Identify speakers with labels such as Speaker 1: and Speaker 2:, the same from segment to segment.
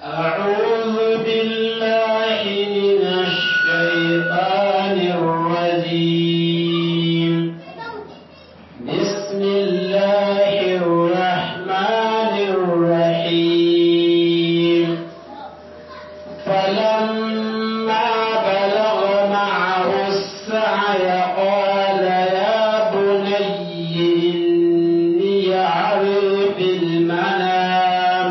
Speaker 1: أعوذ بالله من الشيطان الرجيم بسم الله الرحمن الرحيم فلما بلغ معه السعي قال يا بني إني أرى في المنام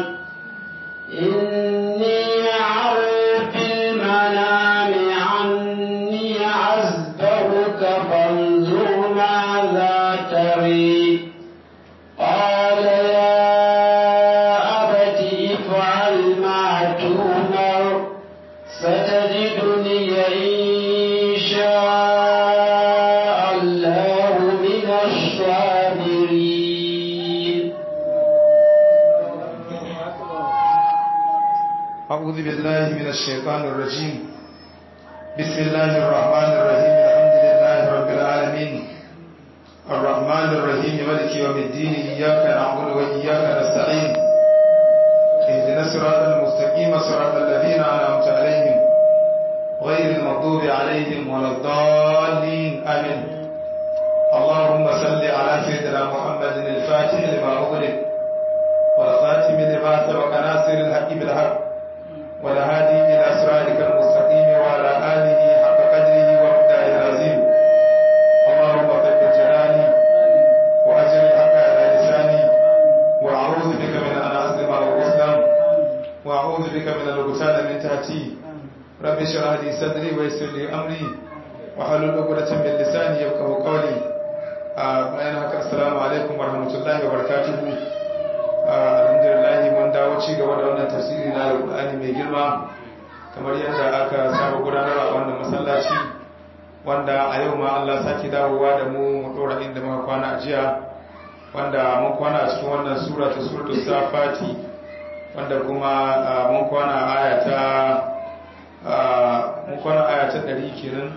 Speaker 1: إني أرى في المنام عني أذبحك فانظر ماذا تري قال يا أبت افعل ما تؤمر ستجدني إن شاء الله من الصابرين
Speaker 2: أعوذ بالله من الشيطان الرجيم بسم الله الرحمن الرحيم الحمد لله رب العالمين الرحمن الرحيم ملك يوم الدين إياك نعبد وإياك نستعين اهدنا الصراط المستقيم صراط الذين أنعمت عليهم غير المغضوب عليهم ولا الضالين آمين اللهم صل على سيدنا محمد الفاتح لما أغلق والخاتم لما سبق ناصر الحق بالحق والهادي إلى صراطك المستقيم وعلى آله حق قدره ومقداره العظيم اللهم ثبت جناني وأجر الحق على لساني وأعوذ بك من أن أظلم أو أظلم وأعوذ بك من الغتال من تحتي رب اشرح لي صدري ويسر لي أمري وحلل عقدة من لساني يفقهوا قولي bayan haka assalamu alaikum warahmatullahi wabarakatuh alhamdulillah mun dawo ci gaba da wannan tafsiri na alqur'ani mai girma kamar yadda aka saba gudanar a wannan masallaci wanda a yau ma Allah saki dawowa da mu mu dora inda muka kwana a jiya wanda mun kwana a cikin wannan sura ta suratul safati wanda kuma mun kwana aya ta mun kwana aya ta 100 kenan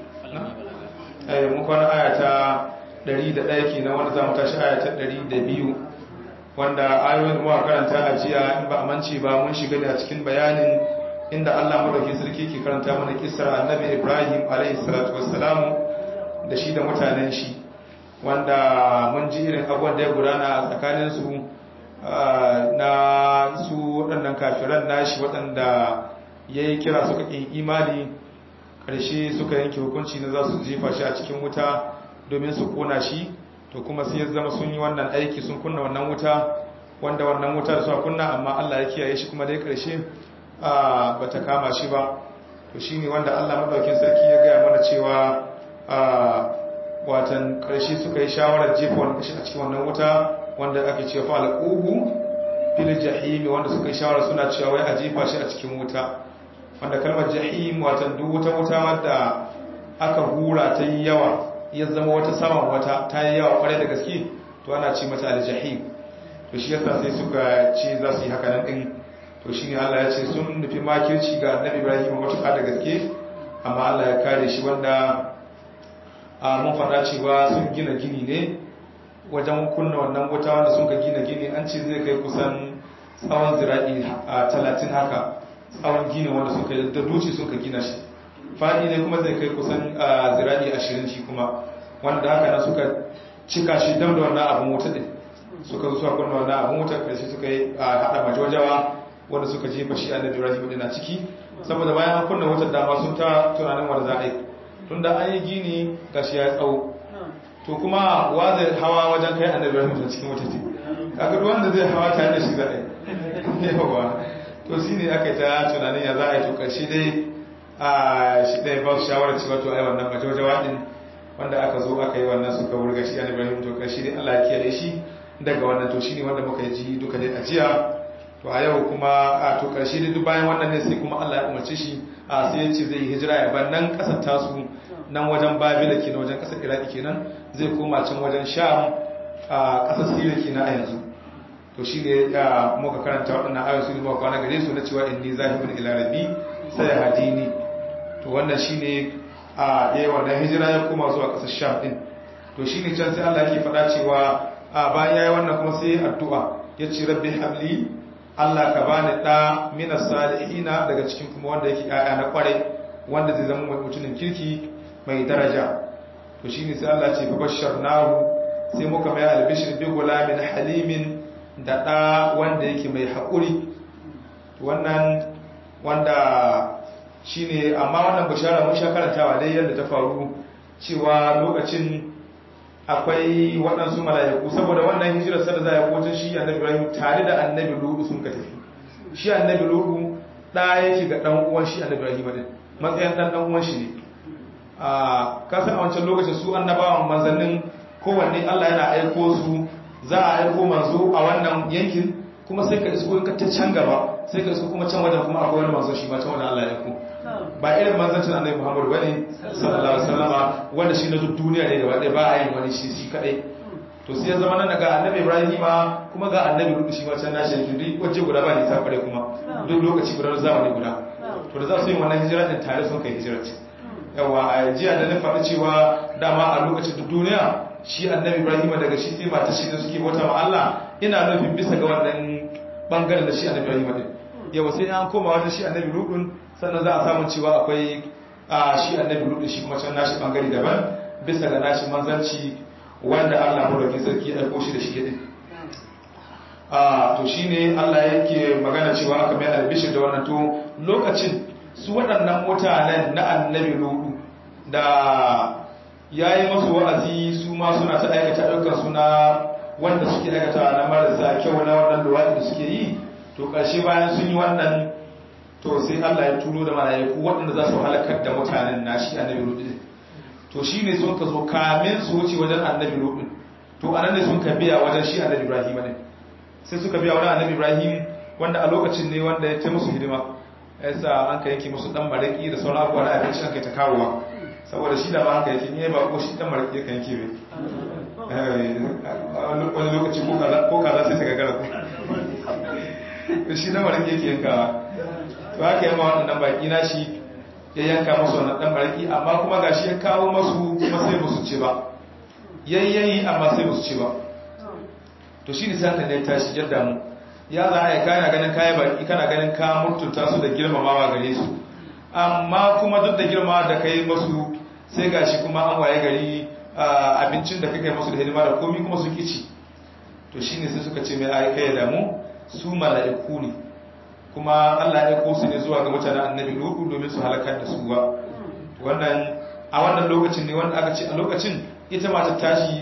Speaker 2: eh mun kwana aya ta 101 kenan wanda zamu tashi aya ta 102 wanda ayoyin da muka karanta a jiya in ba a mance ba mun shiga ne a cikin bayanin inda Allah madaukakin sarki ke karanta mana kissar Annabi Ibrahim alayhi salatu wassalamu da shi da mutanen shi wanda mun ji irin abubuwan da ya gudana a tsakanin su na su waɗannan kafiran nashi waɗanda yayi kira suka kin imani ƙarshe suka yanke hukunci na za su jefa shi a cikin wuta domin su kona shi to kuma sai ya zama sun yi wannan aiki sun kunna wannan wuta wanda wannan wuta da suka kunna amma Allah ya kiyaye shi kuma dai karshe ba ta kama shi ba to shine wanda Allah madaukin sarki ya gaya mana cewa watan karshe suka yi shawarar jefa wannan shi a cikin wannan wuta wanda ake cewa fa alquhu fil jahim wanda suka yi shawara suna cewa wai a jefa shi a cikin wuta wanda kalmar jahim watan duk wuta wuta wadda aka hura ta yi yawa ya zama wata saman wata ta yi yawa kwarai da gaske to ana ce mata aljahim to shi yasa sai suka ce za su yi haka nan din to shine Allah ya ce sun nufi makirci ga Annabi Ibrahim matuƙa da gaske amma Allah ya kare shi wanda a mun faɗa cewa sun gina gini ne wajen kunna wannan wuta wanda sun ka gina gini an ce zai kai kusan tsawon zira'i a talatin haka tsawon gini wanda suka da duci sun ka gina shi fadi ne kuma zai kai kusan zira'i ashirin shi kuma wanda haka nan suka cika shi dam da wannan abin wuta din suka zo suka kunna wannan abin wuta karshe suka yi hada majojawa wanda suka jefa shi annabi Ibrahim din a ciki saboda bayan an kunna wutar dama sun ta tunanin wanda za a yi tunda an yi gini gashi ya tsawo to kuma wa zai hawa wajen kai annabi Ibrahim da cikin wuta ce kaga duk wanda zai hawa tare da shi za a yi yawa to shine aka ta tunanin ya za a yi to karshe dai a shi ɗaya ba su shawarar cewa to ai wannan majojawa din wanda aka zo aka yi wannan suka wurga shi annabi Ibrahim to karshe dai Allah ya kiyaye shi daga wannan to shine wanda muka ji duka dai a jiya to a yau kuma a to karshe dai duk bayan wannan ne sai kuma Allah ya umarce shi a sai ya ce zai hijira ya bar nan kasar tasu nan wajen Babila kenan wajen kasar Iraki kenan zai koma can wajen Sham a kasar Syria kenan a yanzu to shine ya muka karanta waɗannan ayoyi su ne muka kwana gare su na cewa inni zahibun ila rabbi sai hadini to wannan shine a yayin wannan hijira ya koma zuwa kasar Sham din to shine can sai Allah yake faɗa cewa a bayan yayi wannan kuma sai addu'a yace rabbi habli Allah ka bani da minas salihina daga cikin kuma wanda yake ƴaƴa na kware wanda zai zama mai mutumin kirki mai daraja to shine sai Allah ce fa basharnahu sai muka mai albishir bi gulamin halimin da da wanda yake mai haƙuri wannan wanda shine amma wannan bishara mun sha karantawa dai yadda ta faru cewa lokacin akwai waɗansu mala'iku saboda wannan hijirar sada za a kotun shi annabi Ibrahim tare da annabi Lutu sun ka tafi shi annabi Lutu da yake ga dan uwan shi annabi Ibrahim din matsayin dan dan uwan shi ne a kasan a wancan lokacin su annabawan manzannin kowanne Allah yana aiko su za a aiko manzo a wannan yankin kuma sai ka isko in ka ta can gaba sai ka isko kuma can wajen kuma akwai wani manzo shi ma can wajen Allah ya aiko ba irin manzancin annabi Muhammad bane sallallahu alaihi wasallama wanda shi na duk duniya ne gaba ɗaya ba a yin wani shi shi kadai to sai ya zama nan ga annabi Ibrahim kuma ga annabi Lut shi ma can nashi yankin duk waje guda ba ne ta kware kuma duk lokaci guda zamani guda to da za su yi wannan hijira din tare sun kai hijira ce yawa a jiya da na faɗi cewa dama a lokacin duk duniya shi annabi Ibrahim daga shi sai mata shi da suke bauta ma Allah ina nufin bisa ga wannan bangaren da shi annabi Ibrahim din yawa sai an koma wajen shi annabi Lut sannan za a samu cewa akwai a shi annabi lutu shi kuma can nashi bangare daban bisa ga nashi manzanci wanda Allah madaukakin sarki ya aiko shi da shi din a to shine Allah yake magana cewa aka mai albishir da wannan to lokacin su waɗannan mutanen na annabi lutu da yayi masu wa'azi su ma suna ta aikata ayyukan suna wanda suke aikata na marasa kyau na wannan luwaɗi da suke yi to ƙarshe bayan sun yi wannan to sai Allah ya turo da mala'iku waɗanda za su halakar da mutanen nashi annabi Lut din to shine sun ka zo kamin su wuce wajen annabi Lut din to anan ne sun ka biya wajen shi annabi Ibrahim ne sai suka biya wajen annabi Ibrahim wanda a lokacin ne wanda ya ce musu hidima yasa an ka yanke musu dan maraki da sauran abubuwa na abinci an kai ta kawowa saboda shi da ba haka yake ne ba ko shi dan maraki kan yanke bai wani lokaci ko kaza sai ta gagara ko shi dan maraki yake yankawa to haka yamma waɗannan baƙi na shi ya yanka masu wannan ɗan baraki amma kuma ga shi ya kawo masu kuma sai musu ce ba yayyayi amma sai musu ce ba to shi ne sata ne tashi jadda mu ya za a yi kana ganin kayan baƙi kana ganin ka mutunta su da girmamawa gare su amma kuma duk da girma da kai masu sai ga shi kuma an waye gari abincin da kai masu da hidima da komi kuma sun kici to shi ne sai suka ce mai aika ya damu su mala'iku ne kuma Allah ya kosu ne zuwa ga mutanen annabi Lutu domin su halakar da su ba wannan a wannan lokacin ne wanda aka ce a lokacin ita mata tashi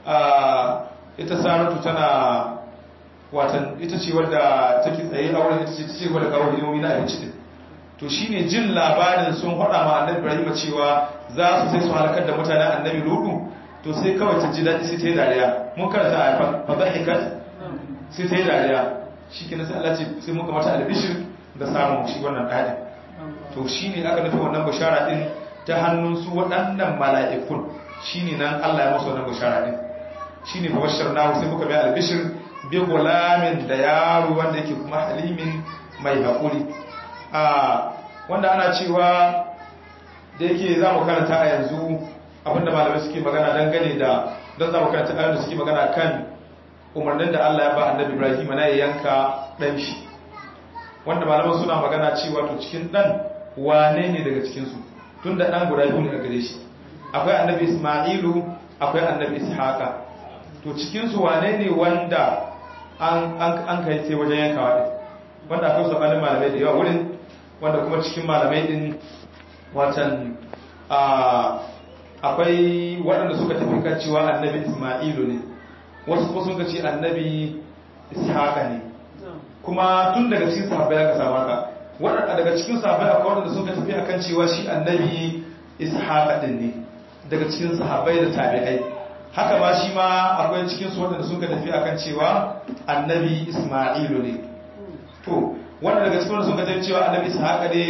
Speaker 2: ita Saratu tana watan ita ce wadda take tsaye a wurin ita ce ce wadda kawo hidimomi na abinci din to shine jin labarin sun faɗa ma annabi Ibrahim cewa za su sai su halakar da mutanen annabi Lutu to sai kawai ta ji daɗi sai ta yi dariya mun karanta a fadahikat sai ta yi dariya shi ke nasa Allah ce sai muka mata albishir da samun shi wannan ɗaɗin to shi ne aka nufi wannan bashara ɗin ta hannun su waɗannan mala'ikun shi ne nan Allah ya masu wannan bashara ɗin shi ne bashar na sai muka mai albishir bi gulamin da yaro wanda yake kuma halimin mai haƙuri wanda ana cewa da yake za mu karanta a yanzu abinda malamai suke magana dangane da don za mu karanta a yanzu suke magana kan umarnin da Allah ya ba annabi Ibrahim na ya yanka dan shi wanda malaman suna magana cewa to cikin dan wane ne daga cikin su tunda dan guda biyu ne a gare shi akwai annabi Isma'ilu akwai annabi Ishaqa to cikin su wane ne wanda an an an kai sai wajen yankawa din wanda akwai sabanin malamai da yawa wurin wanda kuma cikin malamai din watan a akwai waɗanda suka tafi kan cewa annabi Isma'ilu ne wasu kuma sun ce annabi ishaqa ne kuma tun daga cikin sahabbai aka samu haka wadanda daga cikin sahabbai akwai wanda suka tafi akan cewa shi annabi ishaqa din ne daga cikin sahabbai da tabi'ai haka ma shi ma akwai cikin su wanda suka tafi akan cewa annabi isma'ilu ne to wanda daga cikin wanda suka tafi cewa annabi ishaqa ne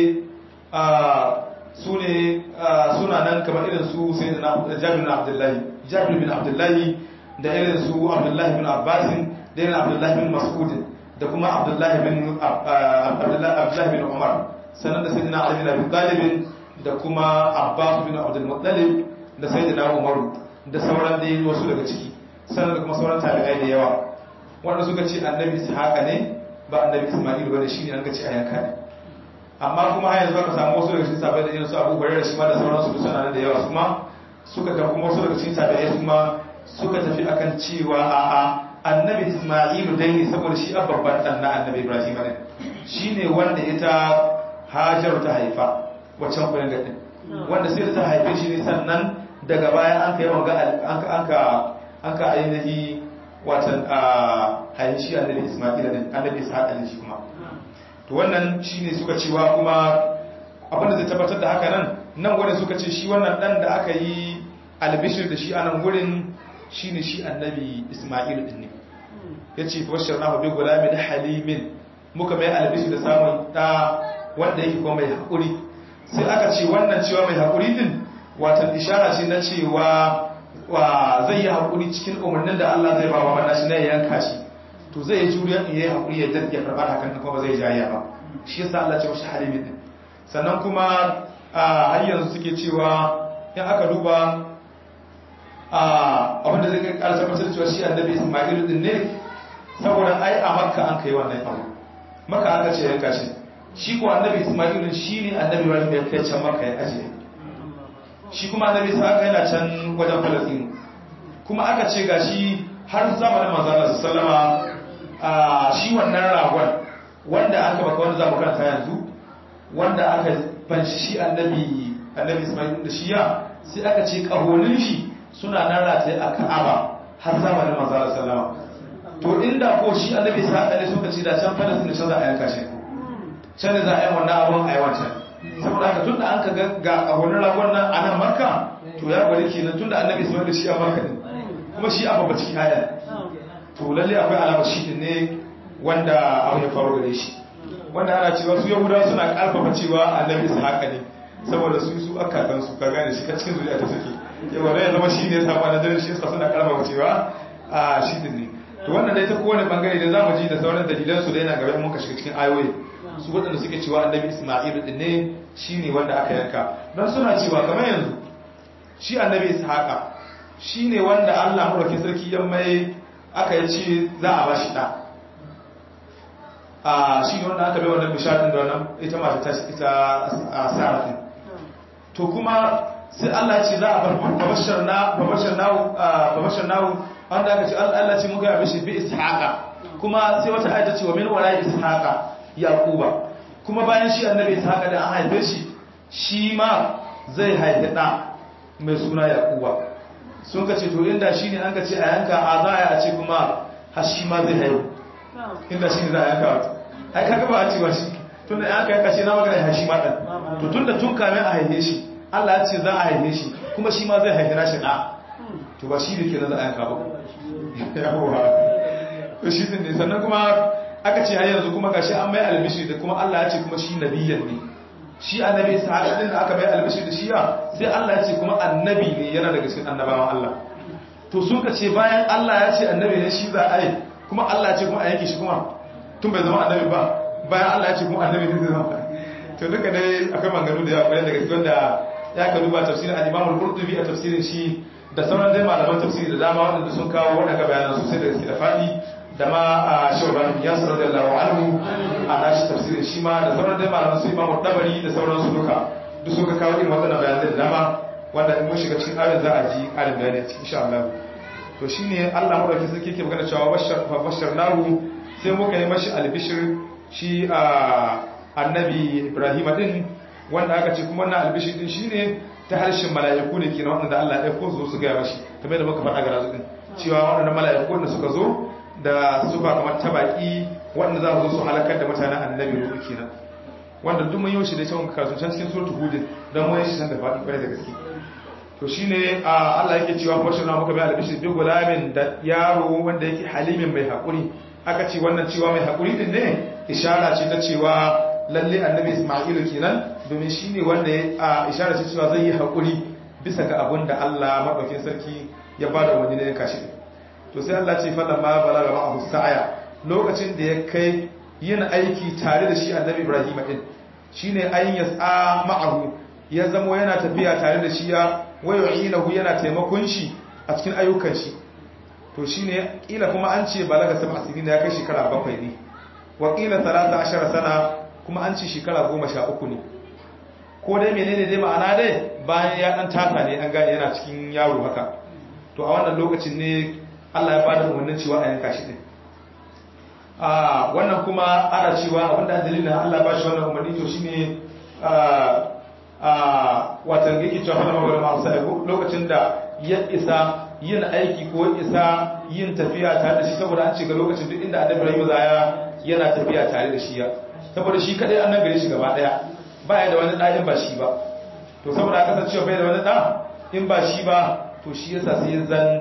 Speaker 2: su ne suna nan kamar irin su sai da jabir bin abdullahi jabir bin abdullahi da irin su abdullahi bin abbasin da irin abdullahi bin mas'udin da kuma abdullahi bin abdullahi bin umar sannan da sayyidina ali bin abi talib da kuma abbas bin abdul muttalib da sayyidina umaru da sauran dai wasu daga ciki sannan da kuma sauran tabi'ai da yawa wanda suka ce annabi ishaqa ne ba annabi isma'il bane shine an ga ce a yanka ne amma kuma har yanzu aka samu wasu daga cikin sabai da irin su Abu Hurairah shi ma da sauransu da suna da yawa su ma suka ga kuma wasu daga cikin sabai su ma suka tafi akan cewa a'a annabi isma'il dai ne saboda shi babban dan na annabi Ibrahim ne shine wanda ita Hajar ta haifa waccan kuyan gadin wanda sai ta haife shi ne sannan daga baya an kai wanga an ka an ka ainihi watan a haihin shi annabi Isma'il din annabi Ishaq din shi kuma to wannan shine suka cewa kuma abin da zai tabbatar da haka nan nan gurin suka ce shi wannan dan da aka yi albishir da shi a nan gurin shine shi annabi Isma'il din ne yace bashirnahu bi gulamin halimin muka mai albishir da samun da wanda yake kuma mai hakuri sai aka ce wannan cewa mai hakuri din watan ishara ce na cewa wa zai yi hakuri cikin umarnin da Allah zai ba wa wannan shi ne yanka shi to zai yi juriya in yayi hakuri ya dadda karba hakan kuma ba zai jayya ba shi yasa Allah ce mashi halimin din sannan kuma har yanzu suke cewa in aka duba abin da zai kai ƙara tabbatar cewa shi annabi Isma'il din ne saboda ai a Makka an kai wannan abu Makka aka ce yanka shi shi ko annabi Isma'il shi ne annabi Ibrahim ya kai can Makka ya ajiye shi kuma annabi Isa yana can wajen Palestine kuma aka ce gashi har zamanin manzo Allah sallama a shi wannan ragon wanda aka baka wanda za mu karanta yanzu wanda aka fanshi shi annabi annabi Isma'il da shiya sai aka ce kahonin shi suna nan rataye a Ka'aba har zamanin manzo Allah sallama to inda ko shi annabi Isa ne suka ce da can Palestine can za a yanka shi can ne za a yi wannan abun a yi wancan saboda haka tunda an ka ga kahonin ragon nan a nan Makka to ya bari kenan tunda annabi Isma'il shi a Makka ne kuma shi abu ba cikin ayan to lalle akwai alama shi din ne wanda abu ya faru gare shi wanda ana cewa su yahudawa suna karfafa cewa annabi haka ne saboda su su aka kan su ka gane shi ka cikin zuriya ta suke yawa da ya zama shi ne saba na dare shi yasa suna karfafa cewa a shi din ne to wannan dai ta kowane bangare da zamu ji da sauran dalilan su da yana gaba mun ka shiga cikin ayoyi su waɗanda suke cewa annabi isma'il din ne shine wanda aka yanka don suna cewa kamar yanzu shi annabi ishaqa shine wanda Allah madaukakin sarki ya mai aka yi ce za a bashi ɗa a shi ne wanda aka bai wannan bisharin da wannan ita mata ta ita a sarafin to kuma sai Allah ce za a bar babashar na babashar nawo babashar nawo wanda aka ce Allah ce muka yabe shi bi ishaqa kuma sai wata ayata ce wa min wara ishaqa yaquba kuma bayan shi annabi ishaqa da an haife shi shi ma zai haifi ɗa mai suna yaquba sun ka ce to inda shi ne an ka ce a yanka a za a ce kuma hashi ma zai haihu inda shi ne za a yanka wata ai kaga ba a ce ba shi tun da yanka yanka ce na magana hashi ma ɗan to tun da tun kamin a haife shi allah ya ce za a haife shi kuma shi ma zai haife nashi ɗa to ba shi da ke na za a yanka ba yawa to shi ne sannan kuma aka ce har yanzu kuma gashi an mai albishi da kuma allah ya ce kuma shi nabiyan ne shi annabi sa'ad din da aka bai albashi da shiya sai Allah ya ce kuma annabi ne yana daga cikin annabawan Allah to sun ka ce bayan Allah ya ce annabi ne shi za a yi kuma Allah ya ce kuma a yanke shi kuma tun bai zama annabi ba bayan Allah ya ce kuma annabi ne zai zama to duka dai akwai maganganu da yawa daga cikin da ya ka duba tafsirin al-Imam al-Qurtubi a tafsirin shi da sauran dai malaman tafsiri da dama wanda sun kawo wadanda bayanan sosai da gaske da fadi da ma a shauran ya sanar da lawa anhu a nashi tafsirin shi ma da sauran dai malaman su imamu dabari da sauran su duka duk suka kawo irin waɗannan bayanai da dama wanda in mun shiga cikin ayoyin za a ji ƙarin bayani a cikin insha Allah to shine Allah madaukakin sarki yake magana cewa bashar fa bashar nahu sai muka yi mashi albishir shi a annabi Ibrahim din wanda aka ce kuma wannan albishir din shine ta harshen mala'iku ne kenan wanda Allah ya ko su su ga mashi kamar da muka faɗa ga razu din cewa waɗannan mala'iku da suka zo da sufa kamar tabaki wanda za su zo su halakar da mutanen annabi ruhu kenan wanda duk mun yi shi da cewa kasu can cikin suratul hud dan mun yi shi san da faɗi kwarai da gaske to shine Allah yake cewa bashir na muka bai albishi bi gulamin da yaro wanda yake halimin mai hakuri aka ce wannan cewa mai hakuri din ne ishara ce ta cewa lalle annabi Isma'ilu kenan domin shine wanda ya ishara ce cewa zai yi hakuri bisa ga abin da Allah madaukakin sarki ya bada umarni ne kashi to sai Allah ce falla ma balaga ma'ahu sa'aya lokacin da ya kai yin aiki tare da shi annabi Ibrahim din shine ayin yas'a ma'ahu ya zamo yana tafiya tare da shi ya wayoyinahu yana taimakon shi a cikin ayyukan shi to shine kila kuma an ce balaga sab'a sinina ya kai shekara bakwai ne wakila 13 sana kuma an ci shekara 13 ne ko dai menene dai ma'ana dai bayan ya dan tasa ne an gane yana cikin yaro haka to a wannan lokacin ne Allah ya bada umarnin cewa a yanka shi din a wannan kuma ana cewa abinda dalilin Allah ba shi wannan umarni to shine a a watan yake cewa fara magana ma sai lokacin da ya isa yin aiki ko isa yin tafiya tare da shi saboda an ce ga lokacin duk inda Annabi Ibrahim zaya yana tafiya tare da shi ya saboda shi kadai an gare shi gaba daya baya da wani da in ba shi ba to saboda aka san cewa bai da wani da in ba shi ba to shi yasa sai zan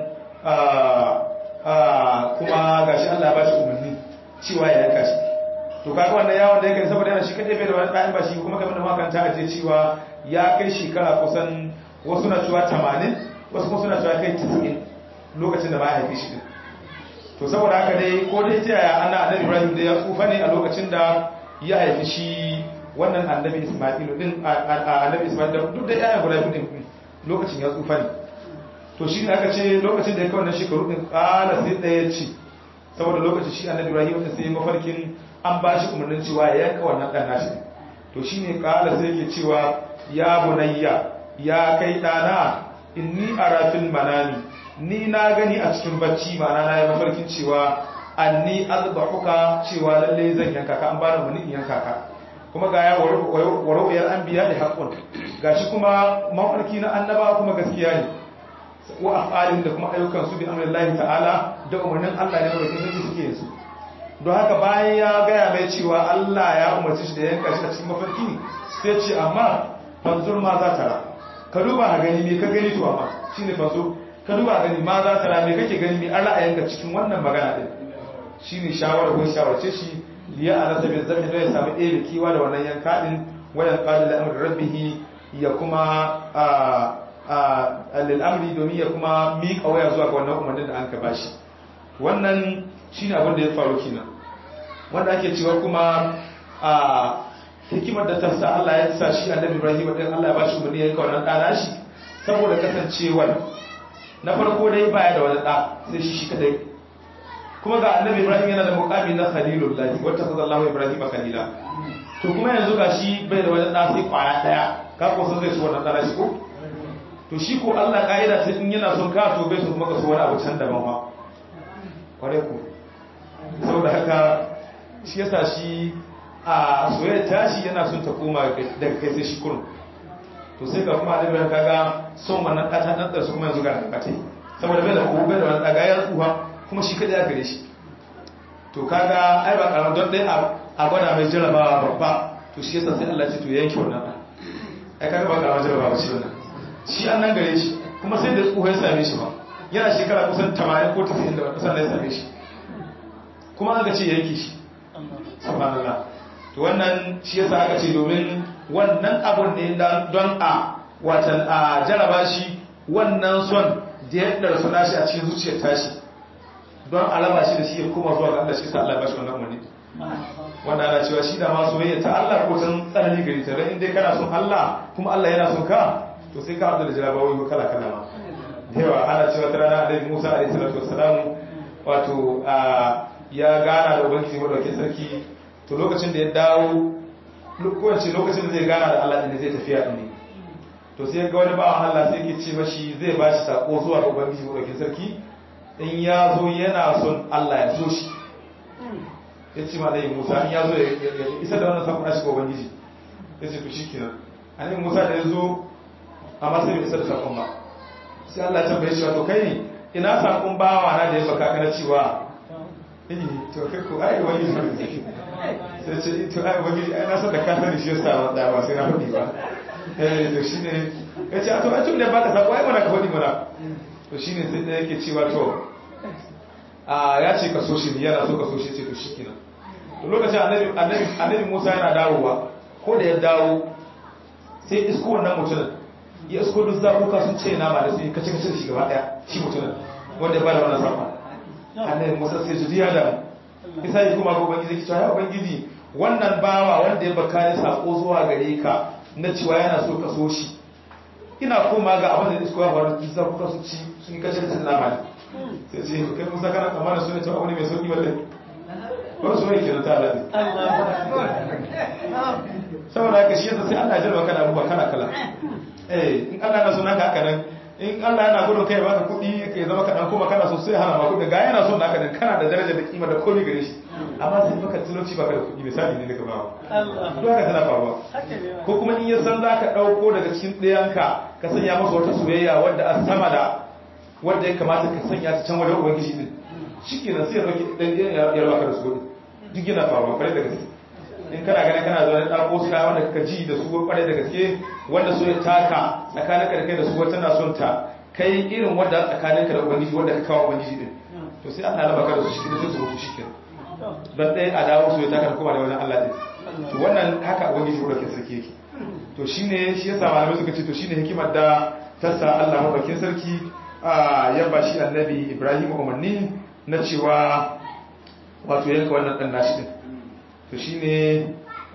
Speaker 2: kuma gashi Allah ya ba shi umarni cewa ya yanka shi to kaga wannan yawon da yake saboda yana shi kadai bai da wani ɗayan ba shi kuma kamar da makanta a je cewa ya kai shekara kusan wasu na cewa 80 wasu kuma suna cewa kai 90 lokacin da ba ya haifi shi din to saboda haka dai ko dai ta yaya ana annabi Ibrahim da ya tsufa ne a lokacin da ya haifi shi wannan annabi Isma'ilu din annabi Isma'il da duk da yayan guda biyu din lokacin ya tsufa ne to shi ne aka ce lokacin da ya kai wannan shekaru din kala sai ɗaya ce saboda lokacin shi annabi Ibrahim da sai mafarkin an ba shi umarnin cewa ya yanka wannan ɗan nashi to shi ne kala sai yake cewa ya bunayya ya kai ɗana inni ara fil manami ni na gani a cikin bacci ma'ana na yi mafarkin cewa anni azbahuka cewa lalle zan yanka ka an bani umarni in yanka ka kuma ga ya warwayar anbiya da haqqun gashi kuma mafarki na annaba kuma gaskiya ne wa afalin da kuma ayyukan su bi amrillahi ta'ala da umarnin Allah ne barkin sarki suke yin su don haka bayan ya gaya mai cewa Allah ya umarci shi da yanka shi a cikin mafarki sai ce amma fanzur ma za ta ra ka duba a gani me ka gani to amma shine fanzur ka duba a gani ma za ta ra me kake gani me Allah a yanka cikin wannan magana din shine shawara ko shawarce shi liya alasa bi zabi da ya samu ɗebe kiwa da wannan yanka din wayan qala la amri rabbih ya kuma al'amri domin ya kuma miƙa waya zuwa ga wannan umarnin da an ka bashi wannan shi ne abin da ya faru kenan wanda ake cewa kuma a hikimar da ta sa Allah ya sa shi annabi Ibrahim din Allah ya bashi umarni ya yi wannan ɗana shi saboda kasancewar na farko dai baya da wani ɗa sai shi shi kadai kuma ga annabi Ibrahim yana da muqami na khalilullah wata kaza Allah Ibrahim khalila to kuma yanzu ga shi bai da wani ɗa sai kwaya ɗaya ka ko san zai ci wannan ɗana shi ko to shi ko Allah ka'ida ta in yana son ka to bai so kuma ka so wani abu can daban ba kware ku saboda haka shi yasa shi a soyayya tashi yana son ta koma daga kai sai shi kurun to sai ga kuma da bayan kaga son wannan kata dan da su kuma yanzu ga kata saboda bai da ko bai da wannan daga ya tsuha kuma shi kada ya gare shi to kaga ai ba karamin don dai a gwada mai jarabawa babba to shi yasa sai Allah ya ce to yanke wannan ai kaga ba karamin jarabawa shi wannan shi an nan gare shi kuma sai da tsoho ya same shi ba yana shekara kusan 80 ko 90 da wata sannan ya same shi kuma aka ce yanki shi subhanallah to wannan shi yasa aka ce domin wannan abun ne don a watan a jaraba shi wannan son da ya darsu nashi a cikin zuciyar tashi don a raba shi da shi ya koma zuwa ga Allah shi sa Allah ba shi wannan umarni wanda ana cewa shi da ma soyayya ta Allah ko tan tsanani gari ta dan indai kana son Allah kuma Allah yana son ka to sai ka haɗu da jarabawoyi kala kala ma da yawa ana cewa ta rana da Musa alaihi salatu wassalamu wato ya gana da ubangiji madaukakin sarki to lokacin da ya dawo kowace lokacin da zai gana da Allah inda zai tafiya din ne to sai ga wani bawan Allah sai ke ce mashi zai ba shi sako zuwa ga ubangiji madaukakin sarki in ya zo yana son Allah ya so shi ya ce ma dai Musa in ya zo ya isa da wannan sakon shi ga ubangiji ya ce to shikenan annabi Musa da ya zo amma sai bai isa da sakon ba sai Allah ya tambaye shi wato kai ina sakon bawa na da ya baka kana cewa eh to kai ko ai wani sai ce to ai wani ai na san da ka sani shi yasa ba da ba sai na faɗi ba eh to shine ya ce to ai tun da baka sako ai mana ka faɗi mana to shine sai da yake cewa to a ya ce ka so shi ne yana so ka so shi ce to shikenan to lokacin annabi annabi annabi Musa yana dawowa ko da ya dawo sai isko wannan mutumin ya isko duk zabuka sun ce nama da sai kace kace da shi gaba daya shi mutumin wanda ba da wannan safa annabi Musa sai ji ya da isa yi kuma ga ubangiji cewa ya ubangiji wannan bawa wanda ya baka ni sako zuwa gare ka na cewa yana so ka so shi ina koma ga abin da isko ya faru duk zabuka sun ci sun kace kace da nama sai ce kai Musa kana tsammanin sune cewa abu ne mai sauki wallahi ko so yake ta Allah saboda haka shi yasa sai Allah ya jarraba kana abubuwa kala kala eh in Allah na so naka haka nan in Allah yana gudun kai baka kuɗi kai zama kaɗan kuma kana so sai hana ma kuɗi ga yana son naka nan kana da daraja da kima da komai gare shi amma sai baka talauci baka da kuɗi misali ne daga bawa to haka tana faruwa ko kuma in ya san zaka ɗauko daga cikin ɗayanka ka sanya masa wata soyayya wadda a sama da wadda ya kamata ka sanya ta can wajen ubangiji din shikenan sai ya dauki dan ya raba ka da su duk yana faruwa kwarai da gaske in kana ganin kana zuwa da ɗako su kayan wanda ka ji da su kwarai da gaske wanda so ya taka tsakanin ka da kai da su wata na son ta kai irin wanda tsakanin ka da ubangiji wanda ka kawo ubangiji din to sai Allah ya raba ka da su shi da sai su mutu shi don ɗaya a dawo su ya taka da kuma da wajen Allah din to wannan haka ubangiji ko da ke sarki yake to shine shi yasa malamai suka ce to shine hikimar da ta sa Allah mabakin sarki ya ba shi annabi Ibrahim umarni na cewa wato yanka wannan dan nashi din to shine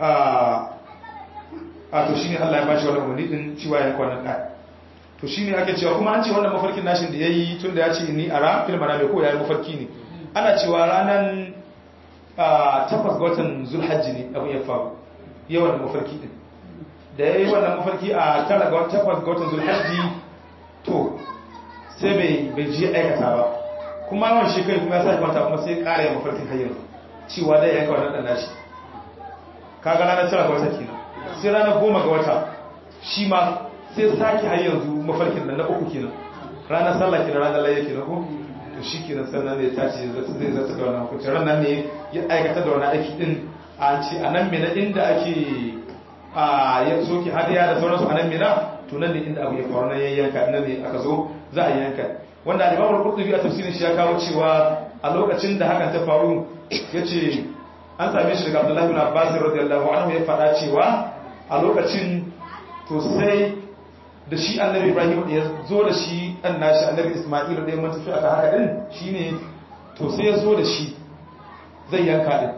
Speaker 2: a to shine Allah ya bashi wannan umarni din cewa ya kwana da to shine ake cewa kuma an ce wannan mafarkin nashin da yayi tunda ya ce ni ara fil manami ko yayi mafarki ne ana cewa ranan takwas ga watan zulhajji ne abin ya faru yawan mafarki din da yayi wannan mafarki a tara ga takwas ga watan zulhajji to sai bai bai je aikata ba kuma yawan shekaru kuma ya sa kwanta kuma sai ƙara yin mafarkin hayyar cewa dai yanka wannan dan nashi kaga ranar tara ga wata kenan sai ranar goma ga wata shi ma sai sake har yanzu mafarkin nan na uku kenan ranar sallah kenan ranar layya kenan ko to shi kenan sannan ne ta ce zai zata da wannan hukunci ranar ne ya aikata da wannan aiki din a ce a nan mina inda ake a ya soke hadiya da sauransu a nan mina to nan ne inda abu ya faru na yayyanka nan ne aka zo za a yanka wanda al-Imam al-Qurtubi a tafsirin shi ya kawo cewa a lokacin da hakan ta faru yace an same shi daga Abdullah ibn Abbas radiyallahu anhu ya faɗa cewa a lokacin to sai da shi Annabi Ibrahim ya zo da shi dan nashi Annabi Isma'il da ya tafi aka haka din shine to sai ya zo da shi zai yanka din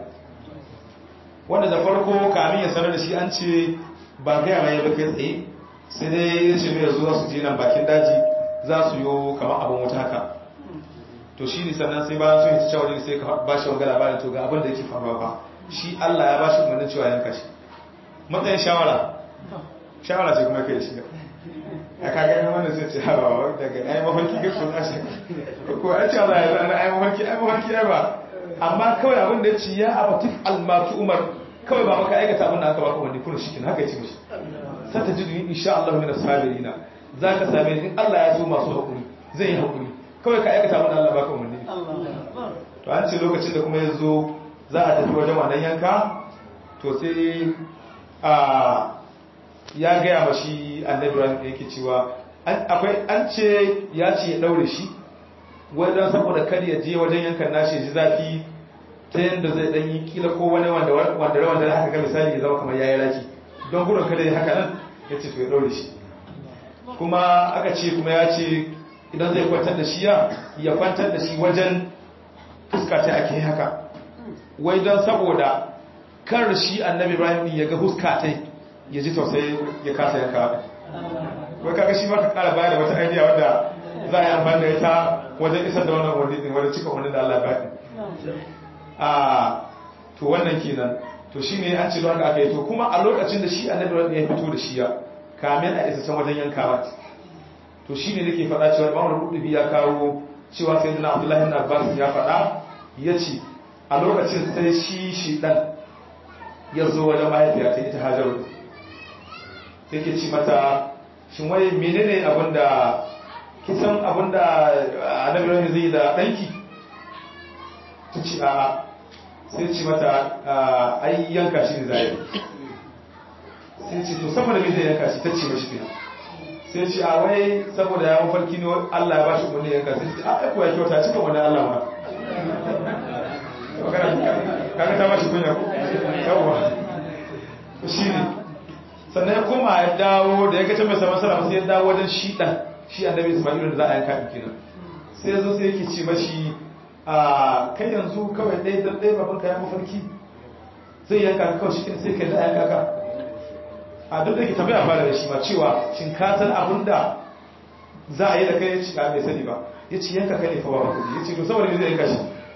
Speaker 2: wanda da farko kamin ya sanar da shi an ce ba ga mai ba kai tsaye sai dai ya ce mai zo za su je nan bakin daji za su yi kamar abin wuta haka to shi ne sannan sai bayan sun yi cewa ne sai ka ba shi wanga labarin to ga abin da yake faruwa ba shi Allah ya ba shi umarnin cewa yanka shi matsayin shawara shawara ce kuma kai shi a kaga wanda sai ce hawa daga ai mafarki ga ko tashi ko ai ce Allah ya zana ai mafarki ai mafarki ai ba amma kawai abin da ya ce ya abatif almatu umar kawai ba maka aikata abin da aka baka wani kuna shi haka ya ce mishi sata jidu insha Allah min as-sabirina za ka same in Allah ya so masu haƙuri zai yi haƙuri kawai ka aikata mana Allah baka umarni to an ce lokacin da kuma ya zo za a tafi wajen wannan yanka to sai a ya gaya ma shi annabi ran da yake cewa akwai an ce ya ce ya daure shi wajen saboda kar ya je wajen yankan nashi ji zafi ta yadda zai dan yi kila ko wani wanda wanda wanda haka ga misali ya zama kamar yayi raki don gudun kada ya haka nan ya ce to ya daure shi kuma aka ce kuma ya ce idan zai kwantar da shi ya ya kwantar da shi wajen fuska ta ake haka wai don saboda kar shi annabi ibrahim ya ga fuska ta ya ji tausayi ya kasa yanka wadda wai kaga shi maka kara bayar da wata idea wadda za a yi amfani da ita wajen isar da wannan wani din wajen cika wani da allah baɗi a to wannan kenan to shi ne an ce don haka aka yi to kuma a lokacin da shi annabi ibrahim ya fito da shi ya kamin a isa can wajen yankawa to shine nake faɗa cewa Imam Al-Qurtubi ya kawo cewa sayyidina Abdullah ibn Abbas ya faɗa yace a lokacin sai shi shi dan ya zo wajen mahaifiya ta ita Hajaru yake ci mata shin wai menene abinda kisan abinda Annabi Ibrahim zai da danki ta ci a sai ci mata ai yanka shi ne zai sai ce to saboda me zai yanka shi ta ce mashi kenan sai ce a wai saboda ya mafarki ne Allah ya bashi umarni yanka sai ce a aiko ya kyauta cika wani Allah ma kaga ta bashi kunya ko yawa shi ne sannan ya koma ya dawo da ya gace mai saman salama sai ya dawo wajen shi dan shi annabi Isma'il da za a yanka din kenan sai ya zo sai yake ce mashi a kai yanzu kawai ɗaya dan ɗaya babanka ya mafarki zai yanka kawai shi sai kai da yanka ka a duk da ke tambaya fara da shi ma cewa shin ka san abin da za a yi da kai ya ci a mai sani ba ya ci yanka kai ne fa ba maka ya ce to saboda me zai yanka shi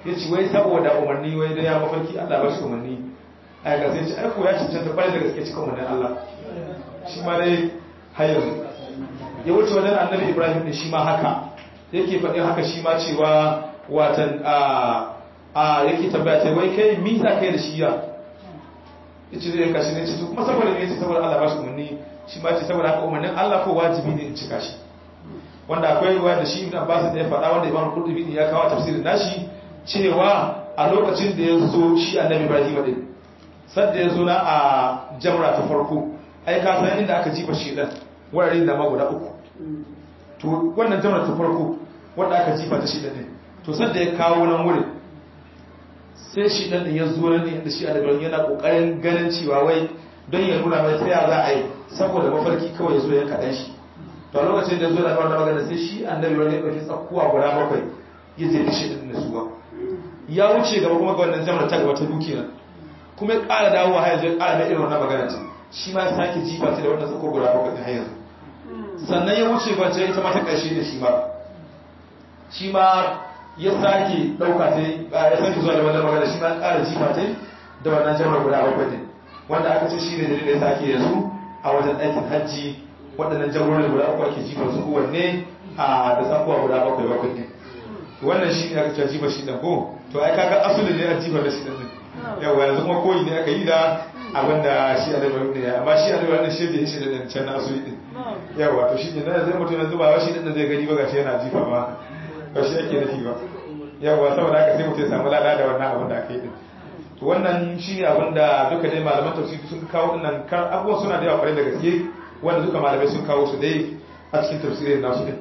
Speaker 2: ya ce wai saboda umarni wai da ya mafarki Allah ba shi umarni a ga sai ce ai ko ya cancanta kwarai da gaske cikin umarnin Allah shi ma dai har yanzu ya wuce wajen annabi Ibrahim ne shi ma haka yake faɗin haka shi ma cewa watan a a yake tambaya ta wai kai mi za kai da shi ya yace zai kashi ne ce to kuma saboda me yace saboda Allah ba shi umarni shi ma ce saboda haka umarnin Allah ko wajibi ne in cika shi wanda akwai ruwa da shi ibn Abbas da ya faɗa wanda Imam Qurtubi ya kawo tafsirin nashi cewa a lokacin da ya zo shi Annabi Ibrahim din sadda ya zo na a jamra ta farko ai ka san inda aka jifa shi dan wuraren da ma guda uku to wannan jamra ta farko wanda aka jifa ta shi din to sadda ya kawo nan wurin sai shi dan ya zo nan inda shi Annabi yana kokarin ganin cewa wai don ya nuna mai tsaya za a yi saboda mafarki kawai ya zo ya kaɗan shi to lokacin da zo da wannan magana sai shi annabi wani ya dauki tsakkuwa guda bakwai ya je shi din nasuwa ya wuce gaba kuma ga wannan jamar ta gaba ta duki nan kuma ya ƙara dawowa har yanzu ya ƙara da irin wannan magana ta shi ma ya sake jifa ta da wannan tsakkuwa guda bakwai ta yanzu sannan ya wuce ba ta ita ma ta ƙarshe da shi ma shi ma ya sake ɗauka ta ya sake zuwa da wannan magana shi ma ya ƙara jifa ta da wannan jamar guda bakwai ne wanda aka ce shi ne da ya sake yanzu a wajen aikin hajji waɗannan jagoran guda uku ake jifar su kowanne a da tsakuwa guda bakwai bakwai ne wannan shi ne aka ce jifar shi ɗan ko to ai kaga asulin ne a jifar da shi ɗan ɗin yawa yanzu kuma koyi ne aka yi da abin da shi a dabar ne amma shi a dabar ne shi da shi da ɗan can na asuli ɗin yawa to shi ne na zai mutum yanzu ba wa shi ɗin da zai gani ba ga shi yana jifa ba ba shi ake nufi ba yawa saboda haka sai mutum ya samu lada da wannan abin da aka yi ɗin to wannan shi ne abin da duka dai malaman tafsiri sun kawo ɗin kan abubuwan suna da yawa kwarai da gaske wanda duka malamai sun kawo su dai a cikin tafsirin nasu din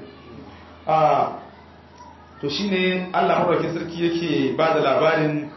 Speaker 2: to shine Allah madaukakin sarki yake ba da labarin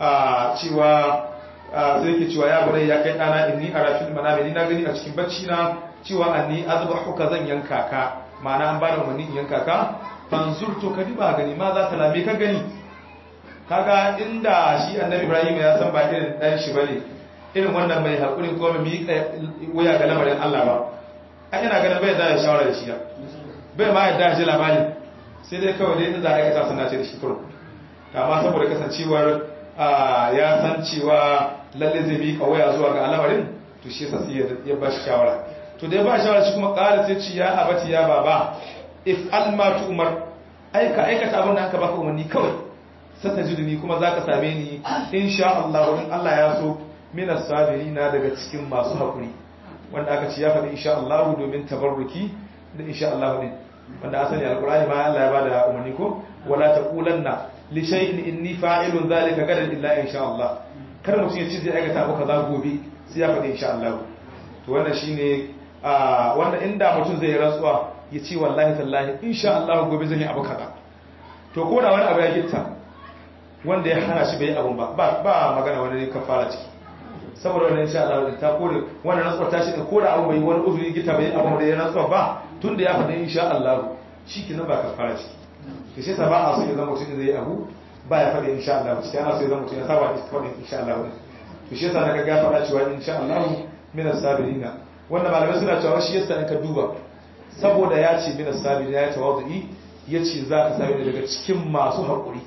Speaker 2: cewa sai yake cewa ya bare ya kai dana inni arafil manami ni na gani a cikin bacci na cewa anni azbahuka zan yanka ka ma'ana an ba da umarni in yanka ka fanzur to ka diba gani ma za ta lame ka gani kaga inda shi annabi Ibrahim ya san ba irin dan shi bane irin wannan mai haƙuri ko mai miƙa wuya ga lamarin Allah ba a ina ganin bai da shawara da shi ya bai ma yadda ji labari sai dai kawai dai za a aikata suna ce da shi kurum amma saboda kasancewar ya san cewa lalle zai miƙa wuya zuwa ga lamarin to shi yasa sai ya ba shi shawara to dai ba shawara shi kuma ƙara sai ci ya abati ya baba if alma tu umar aika aikata abin da aka baka umarni kawai sata jiduni kuma za ka same ni insha Allah in Allah ya so minas sabirina daga cikin masu haƙuri wanda aka ce ya faɗi insha Allah domin tabarruki da insha Allah ne wanda asali alqur'ani ma Allah ya bada umarni ko wala taqulanna li shay'in inni fa'ilun dhalika gadan illa insha Allah kar mutum ya ce zai aikata abu kaza gobe sai ya faɗi insha Allah to wannan shine wanda inda mutum zai rantsuwa ya ce wallahi tallahi insha Allah gobe zan yi abu kaza to ko da wani abu ya gitta wanda ya hana shi bai abun ba ba magana wani kafara ciki saboda wannan insha Allah ta kore wannan rantsuwar ta shi da kore abu bai wani uzuri gita bai abu da ya rantsuwa ba tun da ya faɗi insha Allah shi kenan ba kafara ciki to sai sa ba a so ya zama mutum zai abu ba ya faɗi insha Allah cikin ana so ya zama mutum ya saba da faɗi insha Allah to shi yasa daga ga faɗa cewa insha Allah min as-sabirina wannan malamai suna cewa shi yasa in ka duba saboda ya ce min as-sabirina ya tawadui ya ce za ka sami daga cikin masu haƙuri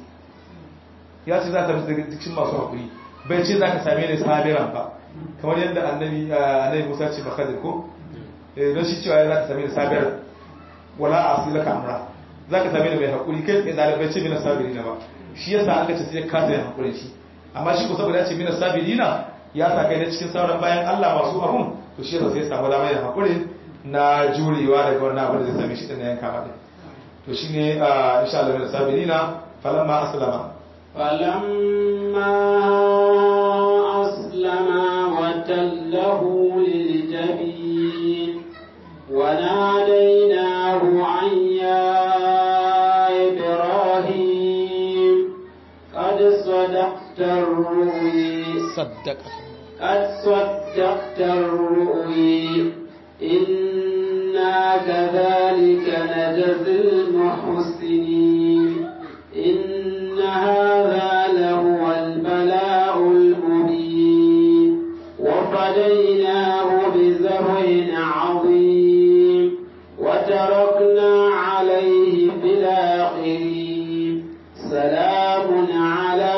Speaker 2: ya ce za ka sami daga cikin masu haƙuri bai ce za ka same ni sabiran ba kamar yadda annabi annabi Musa ce ba kadir ko don shi cewa za ka same ni sabiran wala a asila ka amra za ka same ni mai haƙuri kai tsaye ɗalibai ce mina sabiri na ba shi yasa aka ce sai ka yin haƙurin shi amma shi ko saboda ya ce mina sabiri na ya sa kai na cikin sauran bayan Allah masu abun to shi yasa sai samu dama yin haƙurin na jurewa daga wannan abin da zai same shi ɗin na yanka ma ɗin to shine insha Allah mina sabiri na falamma aslama
Speaker 1: فلما أسلما وتله للجبين وناديناه عن يا إبراهيم قد صدقت الرؤي
Speaker 3: صدق
Speaker 1: قد صدقت الرؤي إنا كذلك نجزي المحسنين إن هذا لهو البلاء المبين وفديناه بذبح عظيم وتركنا عليه في الآخرين سلام على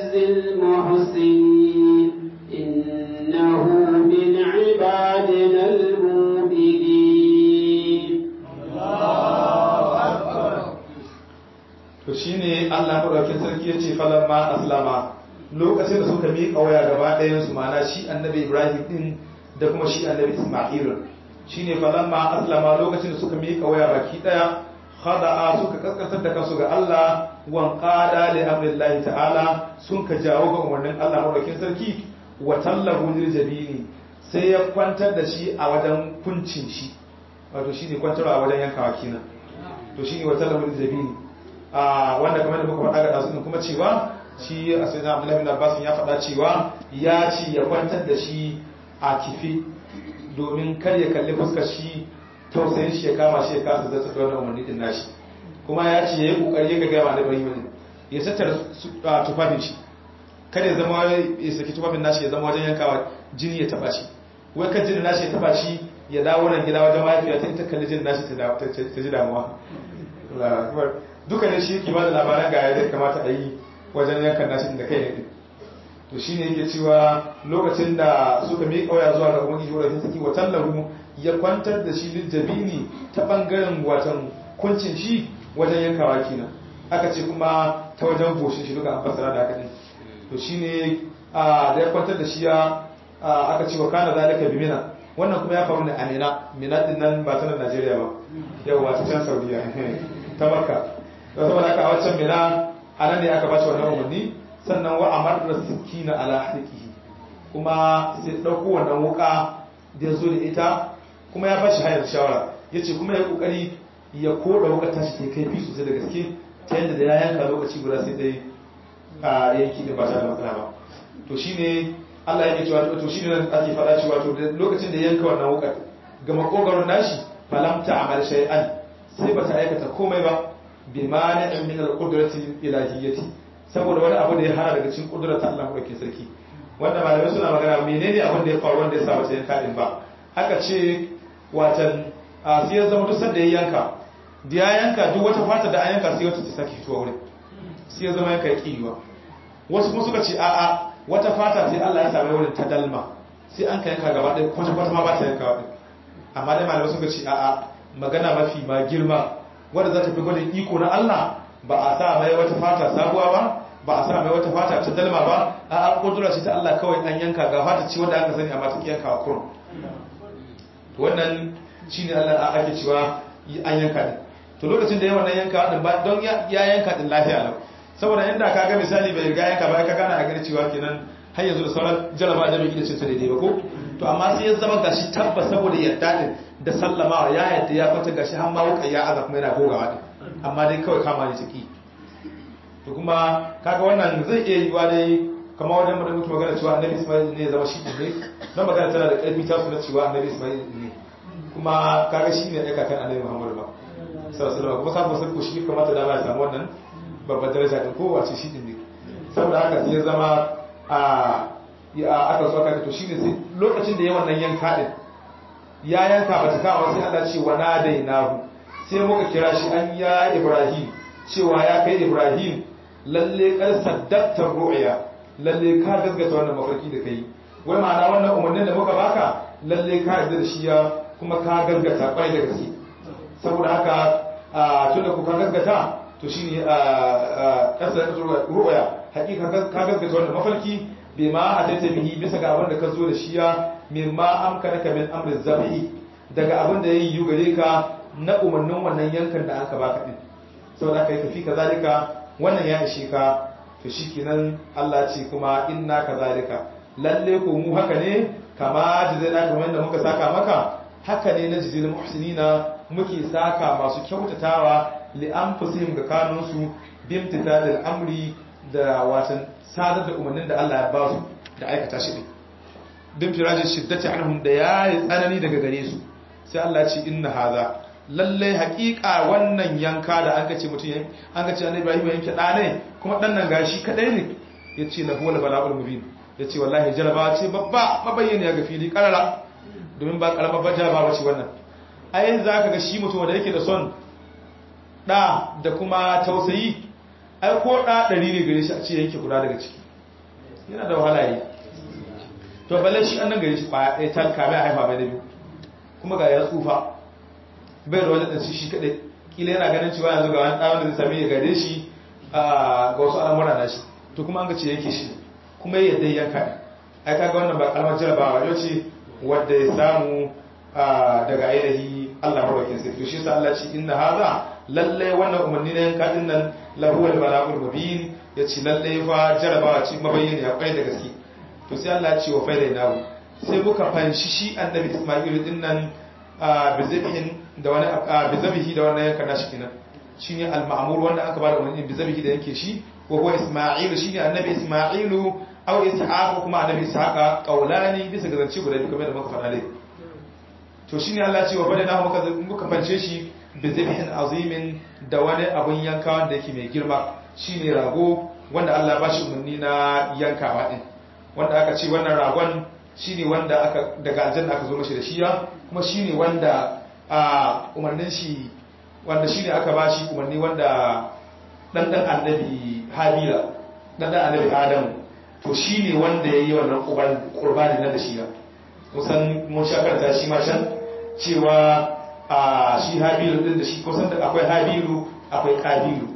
Speaker 1: نجزي المحسنين إنه من عبادنا المؤمنين
Speaker 2: to shine Allah madaukakin sarki yace falamma aslama lokacin da suka miƙa waya gaba ɗayan su mana shi annabi Ibrahim din da kuma shi annabi Isma'il shine falamma aslama lokacin da suka miƙa waya baki ɗaya khada'a suka kaskantar da kansu ga Allah wan qada li amrillahi ta'ala sun ka jawo ga umarnin Allah madaukakin sarki wa tallahu lil jabini sai ya kwantar da shi a wajen kuncin shi wato shine kwantarwa a wajen yankawa kenan to shine wa tallahu lil jabini wanda kamar da muka faɗa ga ɗazu kuma cewa shi a sai na Abdullahi bin Abbas ya faɗa cewa ya ci ya kwantar da shi a kifi domin kar ya kalli fuskar shi tausayin shi ya kama shi ya kasa zata da wannan umarni din nashi kuma ya ce yayi kokari ya ga ma da Ibrahim ya sattara tufafin shi kada ya zama ya saki tufafin nashi ya zama wajen yankawa jini ya taba shi wai kan jini nashi ya taba shi ya dawo nan gida wajen mahaifiya ta ita kalli jini nashi ta ji damuwa duka ne shi yake ba da labaran ga yadda kamata a yi wajen yankan nashi da kai ne to shi ne yake cewa lokacin da suka miƙa waya zuwa ga ubangiji wurin saki wa tallahu ya kwantar da shi liljabini ta bangaren watan kuncin shi wajen yankawa kenan aka ce kuma ta wajen goshin shi duka an fassara da haka ne to shi ne da ya kwantar da shi ya aka ce wa kana zalika bi mina wannan kuma ya faru ne a mina mina din nan ba ta Najeriya ba yawa ta can Saudiya ta Makka saboda haka a waccan mina a nan ne aka bashi wannan umarni sannan wa amar da sikina ala harkihi kuma sai ɗauko wannan wuka da ya zo da ita kuma ya bashi hayar shawara ya ce kuma ya kokari ya koda wuka tashi ta kai fi sosai da gaske ta yadda da ya yanka lokaci guda sai dai a yanki da ba ta da matsala ba to shine Allah yake cewa to shine nan ake faɗa cewa to lokacin da yanka wannan wukar ga makogaron nashi falam ta'mal shay'an sai bata aikata komai ba bi mani'in min al-qudrati ilahiyyati saboda wani abu da ya hana daga cikin kudrar ta Allah madaukakin sarki wanda malamai suna magana menene abin da ya faru wanda ya sa bata yanka din ba aka ce watan a sai ya zama duk sanda ya yanka da ya yanka duk wata fata da an yanka sai wata ta sake fitowa wurin sai ya zama yanka ya kiwa wasu kuma suka ce a'a wata fata sai Allah ya same wurin ta dalma sai an ka yanka gaba ɗaya kwata kwata ma ba ta yanka wadin amma dai malamai suka ce a'a magana mafi ma girma wanda za ta fi gwadin iko na Allah ba a sa mai wata fata sabuwa ba ba a sa mai wata fata ta dalma ba a an kudura ce ta Allah kawai an yanka ga fata ce wanda aka sani amma ta yanka a kurum wannan shine Allah a ake cewa an yanka din to lokacin da yawan nan yanka din ba don ya yanka din lafiya lau saboda inda ka ga misali bai riga yanka ba ka gana a gani cewa kenan har yanzu da sauran jaraba da bai gida ce ta daidai ba ko to amma sai ya zama gashi tabbas saboda yadda din da sallamawa ya yadda ya kwata gashi har ma wuka ya aza kuma yana gogawa din amma dai kawai kama ne ciki to kuma kaga wannan zai iya yiwa dai kamar wajen mutum mutum magana cewa annabi ismail ne ya zama shi ne don magana tana da ƙarfi ta suna cewa annabi ismail ne kuma kaga shi ne aika kan annabi muhammadu ba sallallahu kuma samun sarko shi kamata da ya samu wannan babbar daraja din ko wace shi ne saboda haka sai ya zama a aka so aka to shine sai lokacin da ya wannan yanka din ya yanka bata kawo sai Allah ce wa nadainahu sai muka kira shi an ya Ibrahim cewa ya kai Ibrahim lalle kar saddaqta ru'ya lalle ka gaskata wannan mafarki da kai wai ma'ana wannan umarnin da muka baka lalle ka yarda da shi ya kuma ka gaskata kwai da gaske saboda haka tunda ku ka gaskata to shine kasa ru'ya hakika ka gaskata wannan mafarki bima ataita bihi bisa ga abin da ka zo da shi ya mimma amkanaka min amri zabi daga abin da yayi gare ka na umarnin wannan yankan da aka baka din saboda kai tafi kazalika wannan ya ishe ka to shikenan Allah ce kuma inna kazalika lalle ko mu haka ne kama jizaina kamar da muka saka maka haka ne na jizil muhsinina muke saka masu kyautatawa li anfusihim ga kanunsu bimtidal amri da watan sadar da umarnin da Allah ya ba su da aikata shi din bin firajin shiddati anhum da yayi tsanani daga gare su sai Allah ya ce inna haza lalle haƙiƙa wannan yanka da an kace mutum an kace annabi Ibrahim yanke da ne kuma dan nan gashi kadai ne yace lahu wal bala'ul mubin yace wallahi jaraba ce babba mabayyana ga fili karara domin ba karama ba jaraba bace wannan ai zaka ga shi mutum da yake da son da da kuma tausayi ai ko da ɗari ne gare shi a ce yanke guda daga ciki yana da wahala yi to balle shi an nan gari shi kwaya ɗaya talka mai haifa mai na biyu kuma ga ya tsufa bai da wani ɗansu shi kaɗai kila yana ganin cewa yanzu ga wani ɗawon da zai sami ya gare shi ga wasu al'amura na shi to kuma an ga ce yake shi kuma ya yadda yanka ne ai kaga wannan ba kalmar jarabawa yau ce wadda ya samu daga ainihi Allah mabakin sai to shi sa Allah ce inna hadha lalle wannan umarni na yanka din nan lahu al balagul mubin yace lalle fa jarabawa ce mabayyani akwai da gaske to sai Allah ya ce wa faida nahu sai muka fanshi shi annabi Isma'il din nan bizabihin da wani bizabihi da wannan yanka nashi kenan shine al-ma'mur wanda aka bada umarni bizabihi da yanke shi wa huwa Isma'il shine annabi Isma'ilu aw Ishaq kuma annabi Ishaq qaulani bisa ga zance guda biyu kamar da muka faɗa dai to shine Allah ya ce wa faida nahu muka muka fanshe shi bizabihin azimin da wani abun yanka wanda yake mai girma shine rago wanda Allah ba shi umarni na yankawa din wanda aka ce wannan ragon shine wanda aka daga aljanna aka zo mashi da shiya kuma shine wanda a umarnin shi wanda shine aka ba shi umarni wanda dan dan annabi habila dan dan annabi adamu to shine wanda yayi wannan qurbani na da shiya kusan mun sha karanta shi ma can cewa a shi habilu din da shi kusan da akwai habilu akwai kabilu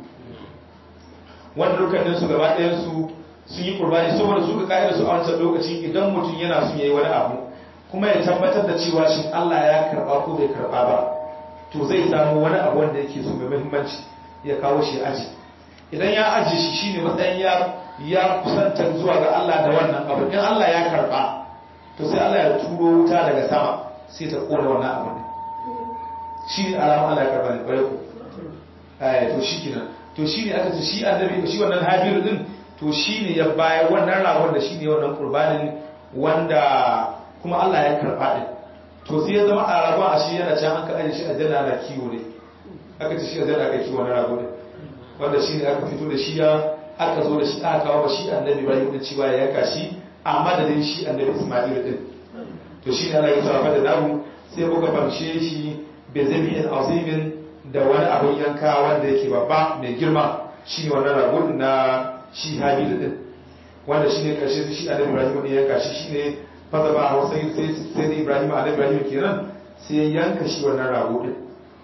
Speaker 2: wanda dukkanin su gaba ɗayan su sun yi qurbani saboda su ga kaidar su a wancan lokacin idan mutum yana son yayi wani abu kuma ya tabbatar da cewa shin Allah ya karba ko bai karba ba to zai samu wani abu wanda yake so mai muhimmanci ya kawo shi aji idan ya aji shi shine matsayin ya ya kusanta zuwa ga Allah da wannan abu in Allah ya karba to sai Allah ya turo wuta daga sama sai ta kona wannan abu ne shi ne alama Allah ya karba ne kwarai ko eh to shi kenan to shi ne aka ce shi annabi shi wannan habiru din to shi ne ya bayar wannan ragon da shi ne wannan kurbanin wanda kuma Allah ya karɓa ɗin to sai ya zama a ragon a shi yana can an ka ajiye shi a janna na kiwo ne aka ce shi a janna aka kiwo na rago ne wanda shi ne aka fito da shi ya aka zo da shi aka kawo shi annabi Ibrahim da cewa ya yanka shi a madadin shi annabi Isma'il din to shi ne Allah ya sarrafa da namu sai muka famshe shi bi zabi'in azimin da wani abin yanka wanda yake babba mai girma shi ne wannan rago na shi habilu din wanda shi ne ƙarshe shi annabi ibrahim ne yanka shi shi ne fasa ba a wasu sai sai da ibrahim annabi ibrahim kenan sai ya yanka shi wannan rago din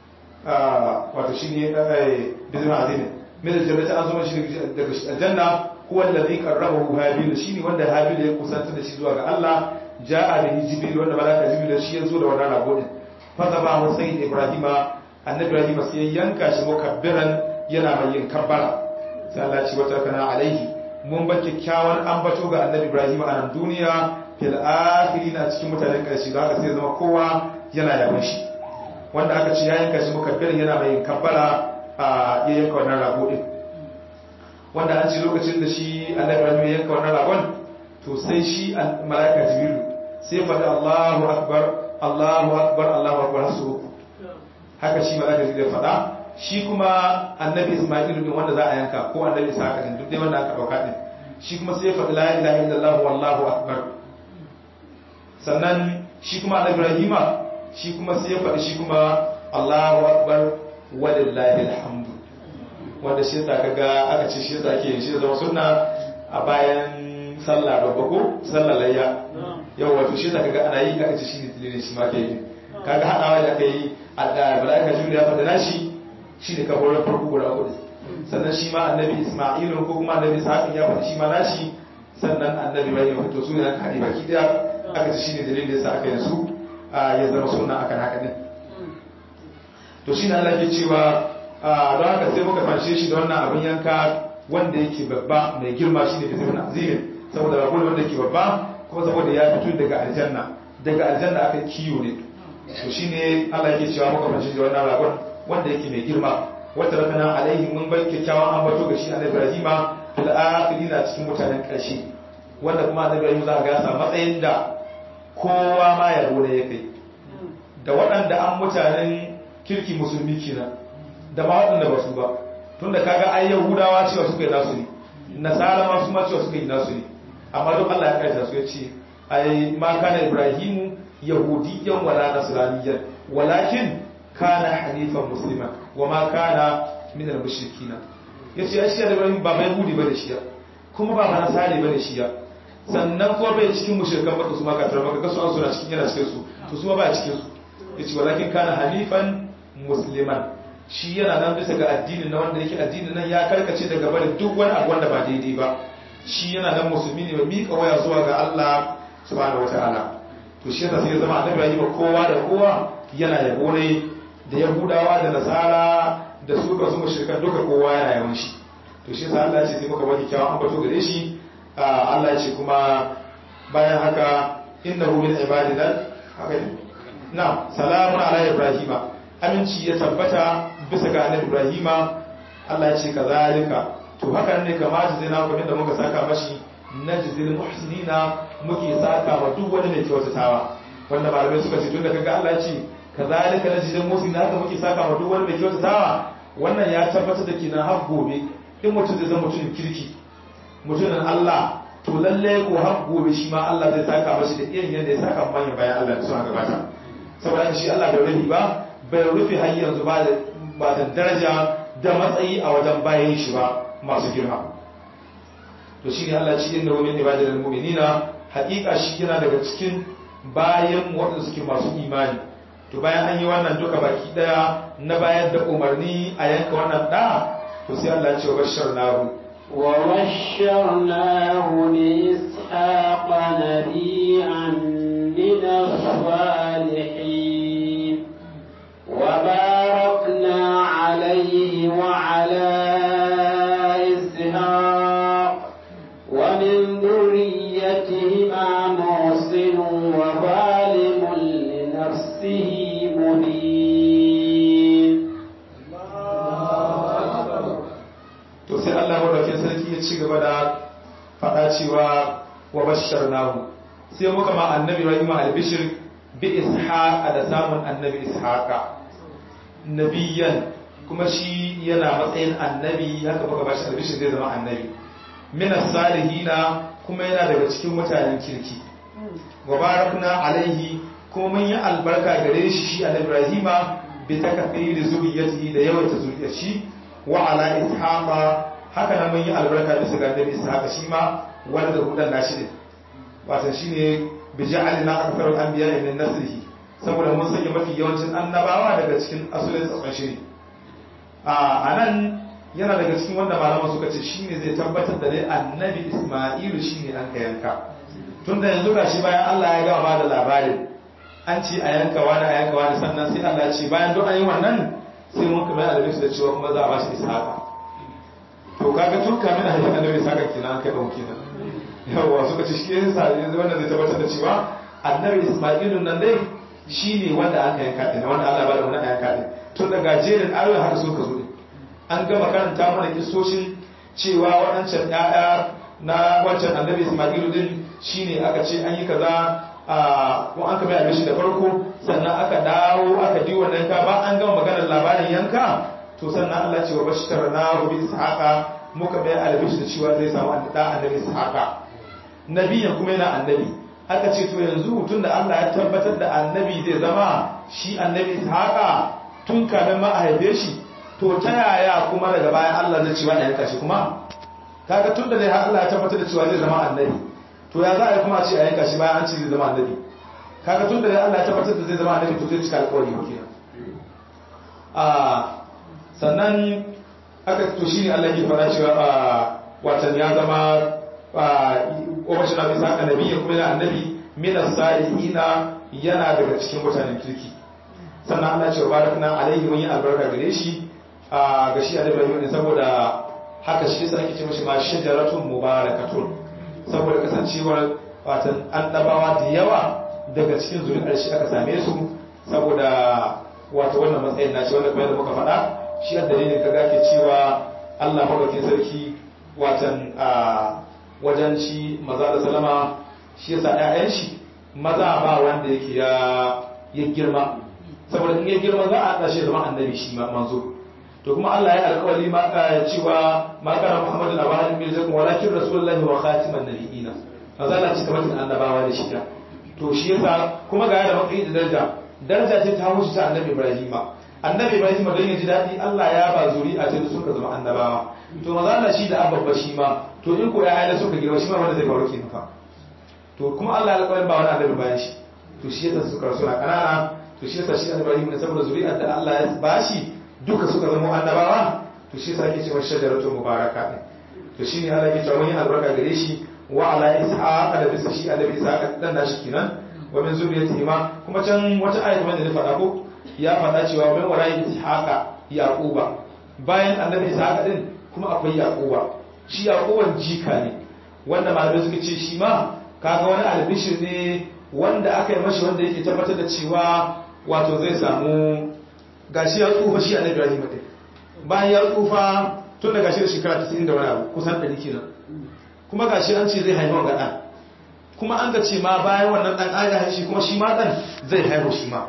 Speaker 2: wato shi ne bizin azimin min aljannati an zama shi daga aljanna huwa alladhi qarrabahu habil shi ne wanda habil ya kusanta da shi zuwa ga Allah ja'a bihi jibril wanda malaka jibril shi ya zo da wannan rago din fasa ba a sai ibrahim annabi ibrahim sai ya yanka shi mukabbiran yana mai yin kabbara sai Allah ce wata kana alaihi mun ba kyakkyawan ambato ga annabi Ibrahim a nan duniya fil akhirina cikin mutanen karshe da haka sai zama kowa yana yaban shi wanda aka ce ya yanka shi mukabbir yana mai kabbara a ya yanka wannan rago din wanda an ce lokacin da shi annabi Ibrahim ya yanka wannan ragon to sai shi malaika jibril sai faɗi Allahu akbar Allahu akbar Allahu akbar hasu haka shi malaika jibril ya faɗa shi kuma annabi Ismailu din wanda za a yanka ko annabi Isaka din duk dai wanda aka dauka din shi kuma sai ya faɗi la ilaha illallah wallahu akbar sannan shi kuma annabi Ibrahima shi kuma sai ya faɗi shi kuma Allahu akbar walillahi alhamdu wanda shi ta kaga aka ce shi yasa ake yin shi da zama sunna a bayan sallah babba ko sallah layya yau wato shi ta kaga ana yi aka ce shi ne tililin shi ma ke yi kaga haɗawa da aka yi a da bala'ika juriya faɗa nashi shi ne kafarar farko guda hudu sannan shi ma annabi ismailu ko kuma annabi sa'adun ya faɗi shi ma nashi sannan annabi bai ya fito su ne aka haɗe baki ɗaya aka ci shi ne dalilin da ya sa aka yi su ya zama suna akan haka ɗin to shi ne Allah ke cewa don haka sai muka fanshe shi da wannan abin yanka wanda yake babba mai girma shi ne bizimin azimin saboda rago wanda yake babba kuma saboda ya fito daga aljanna daga aljanna aka kiyo ne to shine Allah yake cewa muka fanshe shi da wannan ragon wanda yake mai girma wata rakana alaihi mun bai kyakkyawan ambato ga shi annabi Ibrahim fil akhirin a cikin mutanen ƙarshe wanda kuma annabi Ibrahim za ga ya samu matsayin da kowa ma ya gode ya kai da waɗanda an mutanen kirki musulmi kenan da ma waɗanda ba su ba tunda kaga ai yahudawa cewa suka yi nasu ne nasara ma su ma cewa suka yi nasu ne amma duk Allah ya kaita su ya ce ai ma kana ibrahimu yahudiyyan wala nasraniyyan walakin kana hanifan muslima wa ma kana min al-mushrikina yace ai shi da Ibrahim ba mai yahudi bane shi kuma ba ba nasari bane shi sannan kuma bai cikin mushrikan maka su ma kafirai maka kasu an suna cikin yana cikin su to su ma ba cikin su yace walakin kana hanifan musliman shi yana nan bisa ga addinin na wanda yake addinin nan ya karkace daga barin duk wani abu wanda ba daidai ba shi yana nan musulmi ne mai miƙa waya zuwa ga Allah subhanahu wataala to shi yasa sai ya zama annabi yayi ba kowa da kowa yana yabo ne da yahudawa da nasara da su ka su mushrikan duka kowa yana yawan shi to shi yasa Allah ya ce sai muka baki kyawun ambato gare shi Allah ya ce kuma bayan haka innahu min ibadina haka ne na salamun ala ibrahima aminci ya tabbata bisa ga annabi ibrahima Allah ya ce kazalika to haka ne kamata zai na kuma da muka saka mashi najzil muhsinina muke saka wa duk wani mai kyautatawa wanda malamai suka ce tunda kaga Allah ya ce kazalika najzil muhsinina haka muke saka wa duk wani mai kyautatawa wannan ya tabbatar da kina har gobe in mutum zai zama mutumin kirki mutumin Allah to lalle ko har gobe shi ma Allah zai saka mashi da irin yadda ya saka manyan bayan Allah da suna gabata saboda shi Allah bai rufe ba bai rufe har yanzu ba da ba da daraja da matsayi a wajen bayan shi ba masu girma to shi ne Allah ci inda wani ibadar mu'minina haƙiƙa shi yana daga cikin bayan waɗanda suke masu imani to bayan an yi wannan duka baki daya na bayar da umarni a yanka wannan da to sai Allah ya ce wa bashar nahu
Speaker 1: وبشرناه بإسحاق نبيا من الصالحين وباركنا عليه وعلى إسحاق ومن ذريتهما محسن وظالم لنفسه مبين
Speaker 2: to sai Allah madaukakin sarki ya ci gaba da faɗa cewa wa bashar nahu sai muka ma annabi Ibrahim albishir bi ishaqa da samun annabi ishaqa nabiyan kuma shi yana matsayin annabi haka muka bashi albishir zai zama annabi min salihina kuma yana daga cikin mutanen kirki wa barakna alaihi kuma mun yi albarka gare shi shi annabi Ibrahima bi takfiri zuriyatihi da yawaita zuriyar shi wa ala ishaqa haka nan mun yi albarka bisa ga annabi ishaqa shi ma wanda da hudan nashi ne wato shine bi ja'alna aktharu al-anbiya min nasrihi saboda mun sanya mafi yawancin annabawa daga cikin asulin tsatson shi ne a nan yana daga cikin wanda malaman suka ce shine zai tabbatar da dai annabi isma'ilu shine an ka yanka tunda yanzu gashi bayan Allah ya gama ba da labarin an ce a yanka wani a yanka wani sannan sai Allah ya ce bayan duk an yi wannan sai mun kamar albishir da cewa kuma za a bashi ishaqa to kaga tun kamin a haifin annabi ishaqa kenan an kai ɗau kenan yawa suka ce shi yasa yanzu wannan zai tabbatar da cewa annabi isma'ilun nan dai shine wanda aka yanka din wanda Allah ya bada wannan yanka din tun daga jerin ayoyin haka suka zo din an gama karanta mana kisoshin cewa waɗancan ƴaƴa na wancan annabi isma'ilu din shine aka ce an yi kaza a ko an kama yabe da farko sannan aka dawo aka di wannan yanka ba an gama maganar labarin yanka to sannan Allah ce wa bashkar na bi ishaqa muka bai albishi da cewa zai samu da annabi ishaqa nabiyan kuma yana annabi aka ce to yanzu tun da Allah ya tabbatar da annabi zai zama shi annabi ishaqa tun kamin ma a haife shi to ta yaya kuma daga bayan Allah zai cewa da yanka shi kuma kaga tun da dai har Allah ya tabbatar da cewa zai zama annabi to ya za a yi kuma ce a yanka shi bayan an ce zai zama annabi kaga tun da dai Allah ya tabbatar da zai zama annabi to zai cika alƙawari ba kenan a sannan aka to shine Allah ya fara cewa watan ya zama ƙwamashin abin sa annabi ya kuma yana annabi mina salihina yana daga cikin mutanen kirki sannan Allah ce wa barakna alaihi mun yi albarka gare shi a ga shi annabi Ibrahim ne saboda haka shi yasa ake ce mashi ma shajaratun mubarakatun saboda kasancewar watan annabawa da yawa daga cikin zuri'ar shi aka same su saboda wato wannan matsayin nashi wanda kuma yadda muka faɗa shi yadda ne kaga ke cewa Allah madaukakin sarki watan a wajen shi maza da salama shi yasa ƴaƴan shi maza ba wanda yake ya ya girma saboda in ya girma za a haɗa shi zama annabi shi ma manzo to kuma Allah ya alƙawari ma cewa ma kana Muhammadu labarin bai zai walakin rasulullahi wa khatiman nabiyina maza Allah cika mutum annabawa da shi to shi yasa kuma ga da matsayi da daraja daraja ce ta wuce ta annabi Ibrahima annabi Ibrahim don ya ji daɗi Allah ya ba zuri'a ta da suka zama annabawa to maza Allah shi da ababba shi ma to in ko ya da suka girma shi ma wanda zai faru kenan fa to kuma Allah ya alƙawarin ba wani annabi bayan shi to shi yasa suka rasu na kanana to shi yasa shi Ibrahim ne saboda zuri'ar da Allah ya bashi duka suka zama annabawa to shi yasa ake cewa shajaratu mubaraka ne to shine Allah ya cewa mun yi albarka gare shi wa ala ishaq da bisa shi annabi ishaq dan da shi kenan wa min zuriyatihi ma kuma can wata ayat wanda ne faɗa ko ya faɗa cewa min wara'i ishaqa yaquba bayan annabi ishaq din kuma akwai yaquba shi yaquban jika ne wanda malamai suka ce shi ma kaga wani albishir ne wanda aka yi mashi wanda yake tabbatar da cewa wato zai samu gashi ya tsufa shi annabi Ibrahim din bayan ya tsufa tun da gashi da shekara 90 da wani abu kusan 100 kenan kuma gashi an ce zai haifa ga dan kuma an ga ce ma bayan wannan dan an ga shi kuma shi ma dan zai haihu shi ma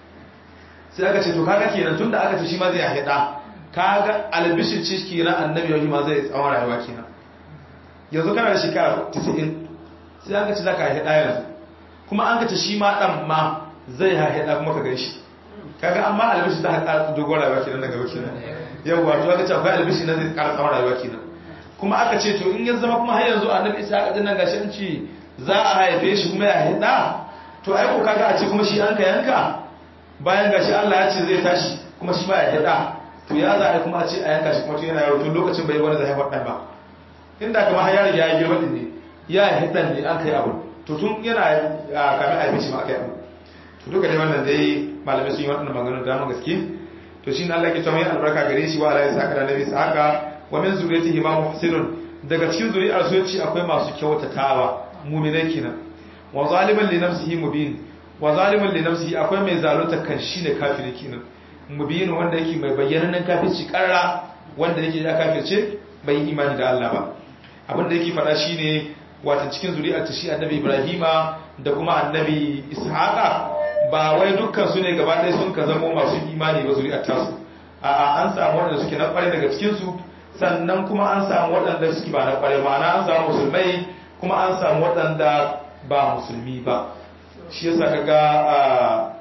Speaker 2: sai aka ce to kaga kenan tunda aka ce shi ma zai haifa da kaga albishir ce kenan annabi Ibrahim ma zai tsawon rayuwa kenan yanzu kana da shekara 90 sai an ga ce zaka haifa yanzu kuma an gace shi ma dan ma zai haɗa kuma ka gan shi kaga amma albishi za ka ƙara dogon rayuwa kenan daga baki nan yawwa to aka ce akwai albishi na zai ƙara tsawon rayuwa kenan kuma aka ce to in ya zama kuma har yanzu annabi isa aka dinnan gashi an ce za a haife shi kuma ya haɗa to ai ko kaga a ce kuma shi an ka yanka bayan gashi Allah ya ce zai tashi kuma shi ma ya haɗa to ya za a kuma a ce a yanka shi kuma tun yana yaro tun lokacin bai wani zai haifar ɗan ba inda kamar har ya riga ya girma ɗin ne ya haɗa ne an kai abu to tun yana kamin a shi ma aka yi abu to duka dai wannan dai malamai sun yi waɗannan maganganu da dama gaske to shi ne Allah ke cewa mai albarka gare shi wa ala ya saka da nabi saka wa min zuriyatihi ma muhsinun daga cikin zuri'ar su yace akwai masu kyautatawa mu'minai kenan wa zaliman li nafsihi mubin wa zaliman li nafsihi akwai mai zalunta kan shi ne kafiri kenan mubin wanda yake mai bayyanannen kafirci karra wanda yake ya kafirce bai imani da Allah ba abin da yake faɗa shine wata cikin zuri'ar ta shi annabi ibrahima da kuma annabi ishaqa ba wai dukkan su ne gaba ɗaya sun ka zamo masu imani ba zuri'ar tasu a an samu waɗanda suke na ƙware daga cikin su sannan kuma an samu waɗanda suke ba na ƙware ma'ana an samu musulmai kuma an samu waɗanda ba musulmi ba shi yasa kaga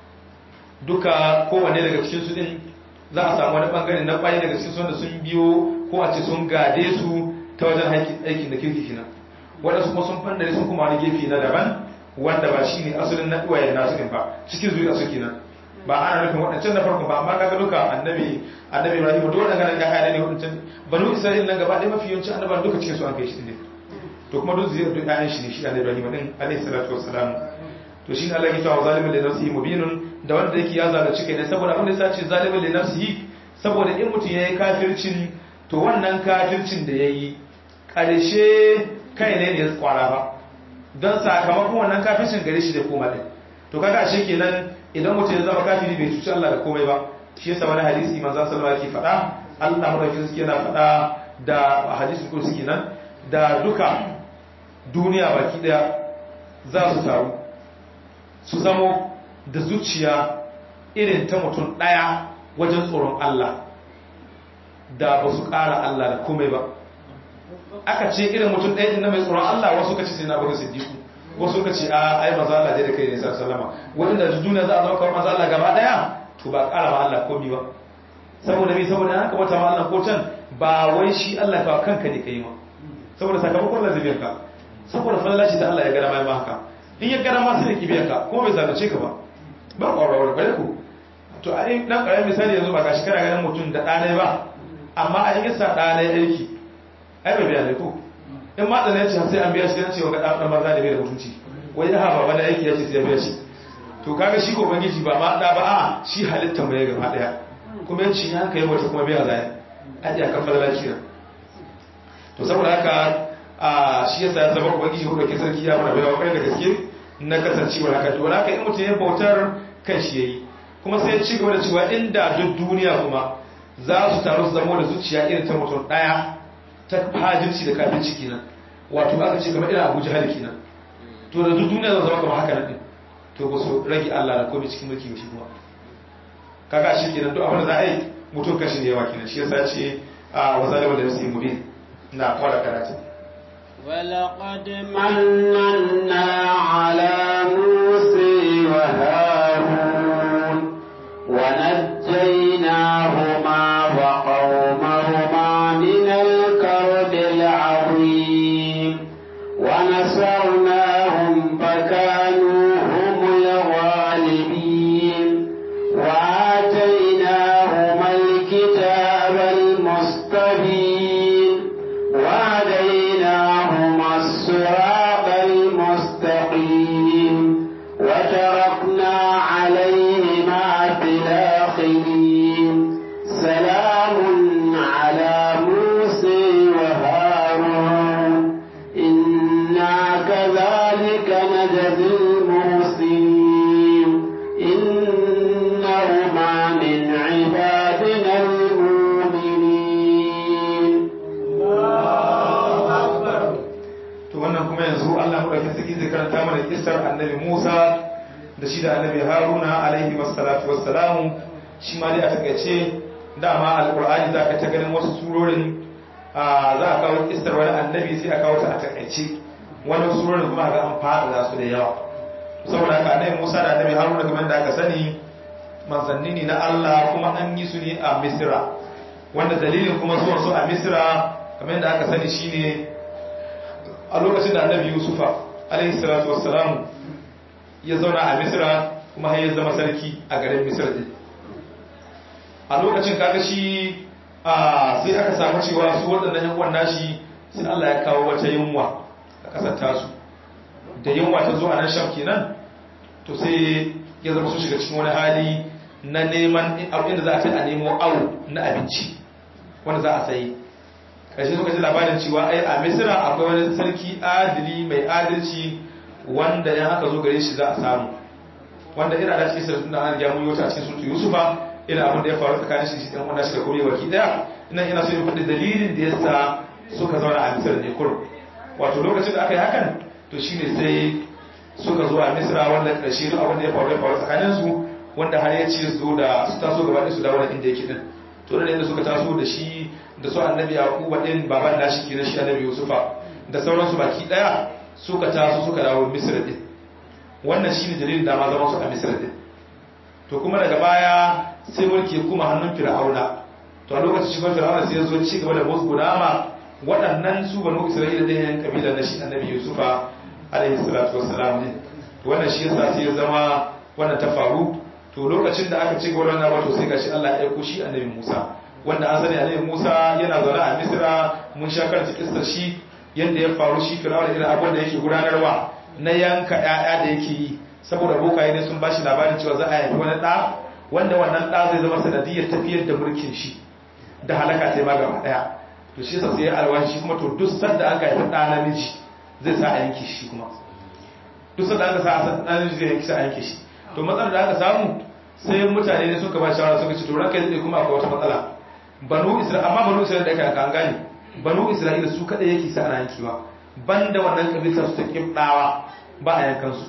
Speaker 2: duka kowanne daga cikin su din za a samu wani bangare na ƙware daga cikin su wanda sun biyo ko a ce sun gade su ta wajen aikin da kirki kenan waɗansu kuma sun fandare sun kuma wani gefe na daban wanda ba shi ne asalin na ɗuwayen nasu ɗin ba cikin zuwa su kenan ba ana nufin waɗancan na farko ba amma kaga duka annabi annabi ibrahim duk waɗanda ganin ga ne waɗancan banu isra'il nan gaba ɗaya mafi yawanci annaban duka cikin su an kai shi ne to kuma duk zuriyar duk ƴaƴan shi ne shi annabi ibrahim din alaihi salatu wassalam to shi ne Allah ya tawa zalimin li nafsihi mubinun da wanda yake ya zalunci kai ne saboda abin da yasa ce zalimin li nafsihi saboda in mutum yayi kafircin to wannan kafircin da yayi ƙarshe kai ne ne ya kwara ba don sakamakon wannan kafircin gare shi da koma ɗin to kaga ashe kenan idan mutum ya zama kafiri bai cuci Allah da komai ba shi yasa wani hadisi manzo sallallahu alaihi faɗa Allah madaukakin suke yana faɗa da hadisin kursi kenan da duka duniya baki daya za su taru su zamo da zuciya irin ta mutum ɗaya wajen tsoron Allah da ba su ƙara Allah da komai ba aka ce irin mutum ɗaya na mai tsoron Allah wasu ka ce sai na baka siddiku wasu ka ce a ai maza Allah dai da kai ne sa sallama wanda da duniya za a zama kamar maza Allah gaba ɗaya to ba ƙara ma Allah komi ba saboda me saboda haka wata ma Allah ko can ba wai shi Allah ka kanka ne kai ma saboda sakamakon lazibiyar ka saboda falalaci da Allah ya gara mai ma haka in ya gara ma sai ya kibiyar ka kuma bai zalunce ka ba ba ƙwararwar bare ku to a yi ɗan ƙaramin misali yanzu ba ga shi kana ganin mutum da ɗanai ba amma a yi sa ɗanai aiki ai bai biya ne ko in ma tsana ce sai an biya shi cewa ga dan maza da bai da mutunci wai ya haɓa wani aiki ya ce sai ya biya shi to kaga shi ko bangiji ba ma da ba a shi halitta mai gaba daya kuma yanci ya kai wata kuma biya zai a iya kan fadala kira to saboda haka a shi yasa ya zama ubangiji ko ke sarki ya mana bai wa da gaske na kasancewar haka to haka in mutum ya bautar kan shi yayi kuma sai ya ci gaba da cewa inda duk duniya kuma za su taru su zama da zuciya irin ta mutum daya ta hajirci da kafirci kenan wato aka ce kamar irin abuja hali kenan to da duk duniya zama kamar haka nan din to ba su rage Allah da komai cikin mulki shi kuma kaga shi kenan duk abin da za a yi mutum kashi ne yawa kenan shi yasa ce a wa zalima da nafsi mubin na kwara karatu
Speaker 1: ولقد مننا على موسى وهارون ونجيناهما وقومهما من الكرب العظيم ونصرناهم كذلك نجزي المحسنين إنهما من عبادنا المؤمنين
Speaker 2: to wannan kuma yanzu Allah madaukakin sarki zai karanta mana kissar annabi Musa da shi da annabi Haruna alaihi wassalatu wassalamu shi ma dai a takaice dama alqur'ani za ka ta ganin wasu surorin za a kawo kissar wani annabi sai a kawo ta a takaice wani surorin kuma ga an fada da su da yawa saboda haka annabi Musa da annabi Haruna kamar da aka sani manzanni ne na Allah kuma an yi su ne a Misra wanda dalilin kuma zuwan su a Misra kamar da aka sani shine a lokacin da annabi yusufa alaihi salatu wassalamu ya zauna a misra kuma har ya zama sarki a garin misra din a lokacin kaga shi a sai aka samu cewa su waɗannan yan uwan nashi sai Allah ya kawo wata yunwa a ƙasar tasu da yunwa ta zo a nan sham kenan to sai ya zama su shiga cikin wani hali na neman abin da za a kai a nemo awo na abinci wanda za a sayi ƙarshe suka ji labarin cewa ai a misira akwai wani sarki adili mai adalci wanda yan aka zo gare shi za a samu wanda ina da cikin sarki da an gyamu yau a cikin sutu yusufa ina abin da ya faru tsakanin shi ɗan wanda shi da kome waki ɗaya ina ina so yin faɗi dalilin da ya sa suka zauna a misira ne kurum wato lokacin da aka yi hakan to shine sai suka zo a misira wanda ƙarshe duk abin da ya faru ya faru tsakanin su wanda har ya ce zo da su taso gaba ɗaya su dawo da inda yake din to da inda suka taso da shi da su annabi yaquba din baban nashi kenan shi annabi yusufa da sauransu baki daya suka taso suka dawo misra din wannan shine dalilin da ma zaman su a misra din to kuma daga baya sai mulki kuma hannun fir'auna to a lokacin shigar fir'auna sai ya zo ci gaba da musgudama waɗannan su banu isra'ila da yan kabila na shi annabi yusufa alaihi salatu wassalam ne to wannan shi yasa sai ya zama wannan ta faru to lokacin da aka ci gaba da wannan wato sai gashi Allah ya aiko shi annabi Musa wanda an sani annabi Musa yana zaune a Misra mun sha karanta kissar shi yanda ya faru shi Fir'auna irin abin da yake gudanarwa na yanka ƴaƴa da yake yi saboda bokaye ne sun bashi labarin cewa za a haifi wani ɗa wanda wannan ɗa zai zama sanadiyar tafiyar da mulkin shi da halaka sai ma gaba ɗaya to shi yasa sai alwashi shi kuma to duk sanda aka haifi ɗa namiji zai sa a yanke shi kuma duk sanda aka sa a ɗa namiji zai yanke shi a yanke shi to matsalar da aka samu sai mutane ne suka ba shawara suka ce to ranka zai kuma akwai wata matsala banu isra'ila amma banu isra'ila da aka yanka an gane banu isra'ila su kada yake sa ana yankewa banda wannan kabila su ta kibdawa ba a yankan su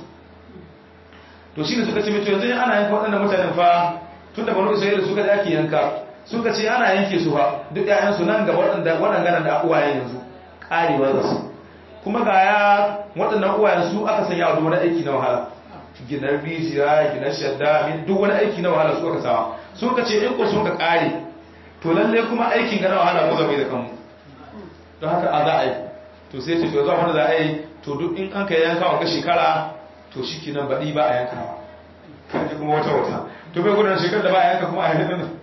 Speaker 2: to shine suka ce mito yanzu ana yanka waɗannan mutanen fa tunda banu isra'ila su kada ake yanka suka ce ana yanke su fa duk ƴaƴan su nan gaba waɗanda waɗannan da uwayen yanzu karewa za su kuma ga ya waɗannan uwayen su aka sanya wa wani aiki na wahala ginar rijiya ginar shadda duk wani aiki na wahala su aka sawa sun ka ce in ko sun ka kare to lalle kuma aikin ga na wahala mu zama da kanmu don haka a za a yi to sai ce to zuwa wanda za a yi to duk in an ka yanka wa shekara to shi ke nan baɗi ba a yanka ba kaji kuma wata wata to bai gudun shekar da ba a yanka kuma a yanka nan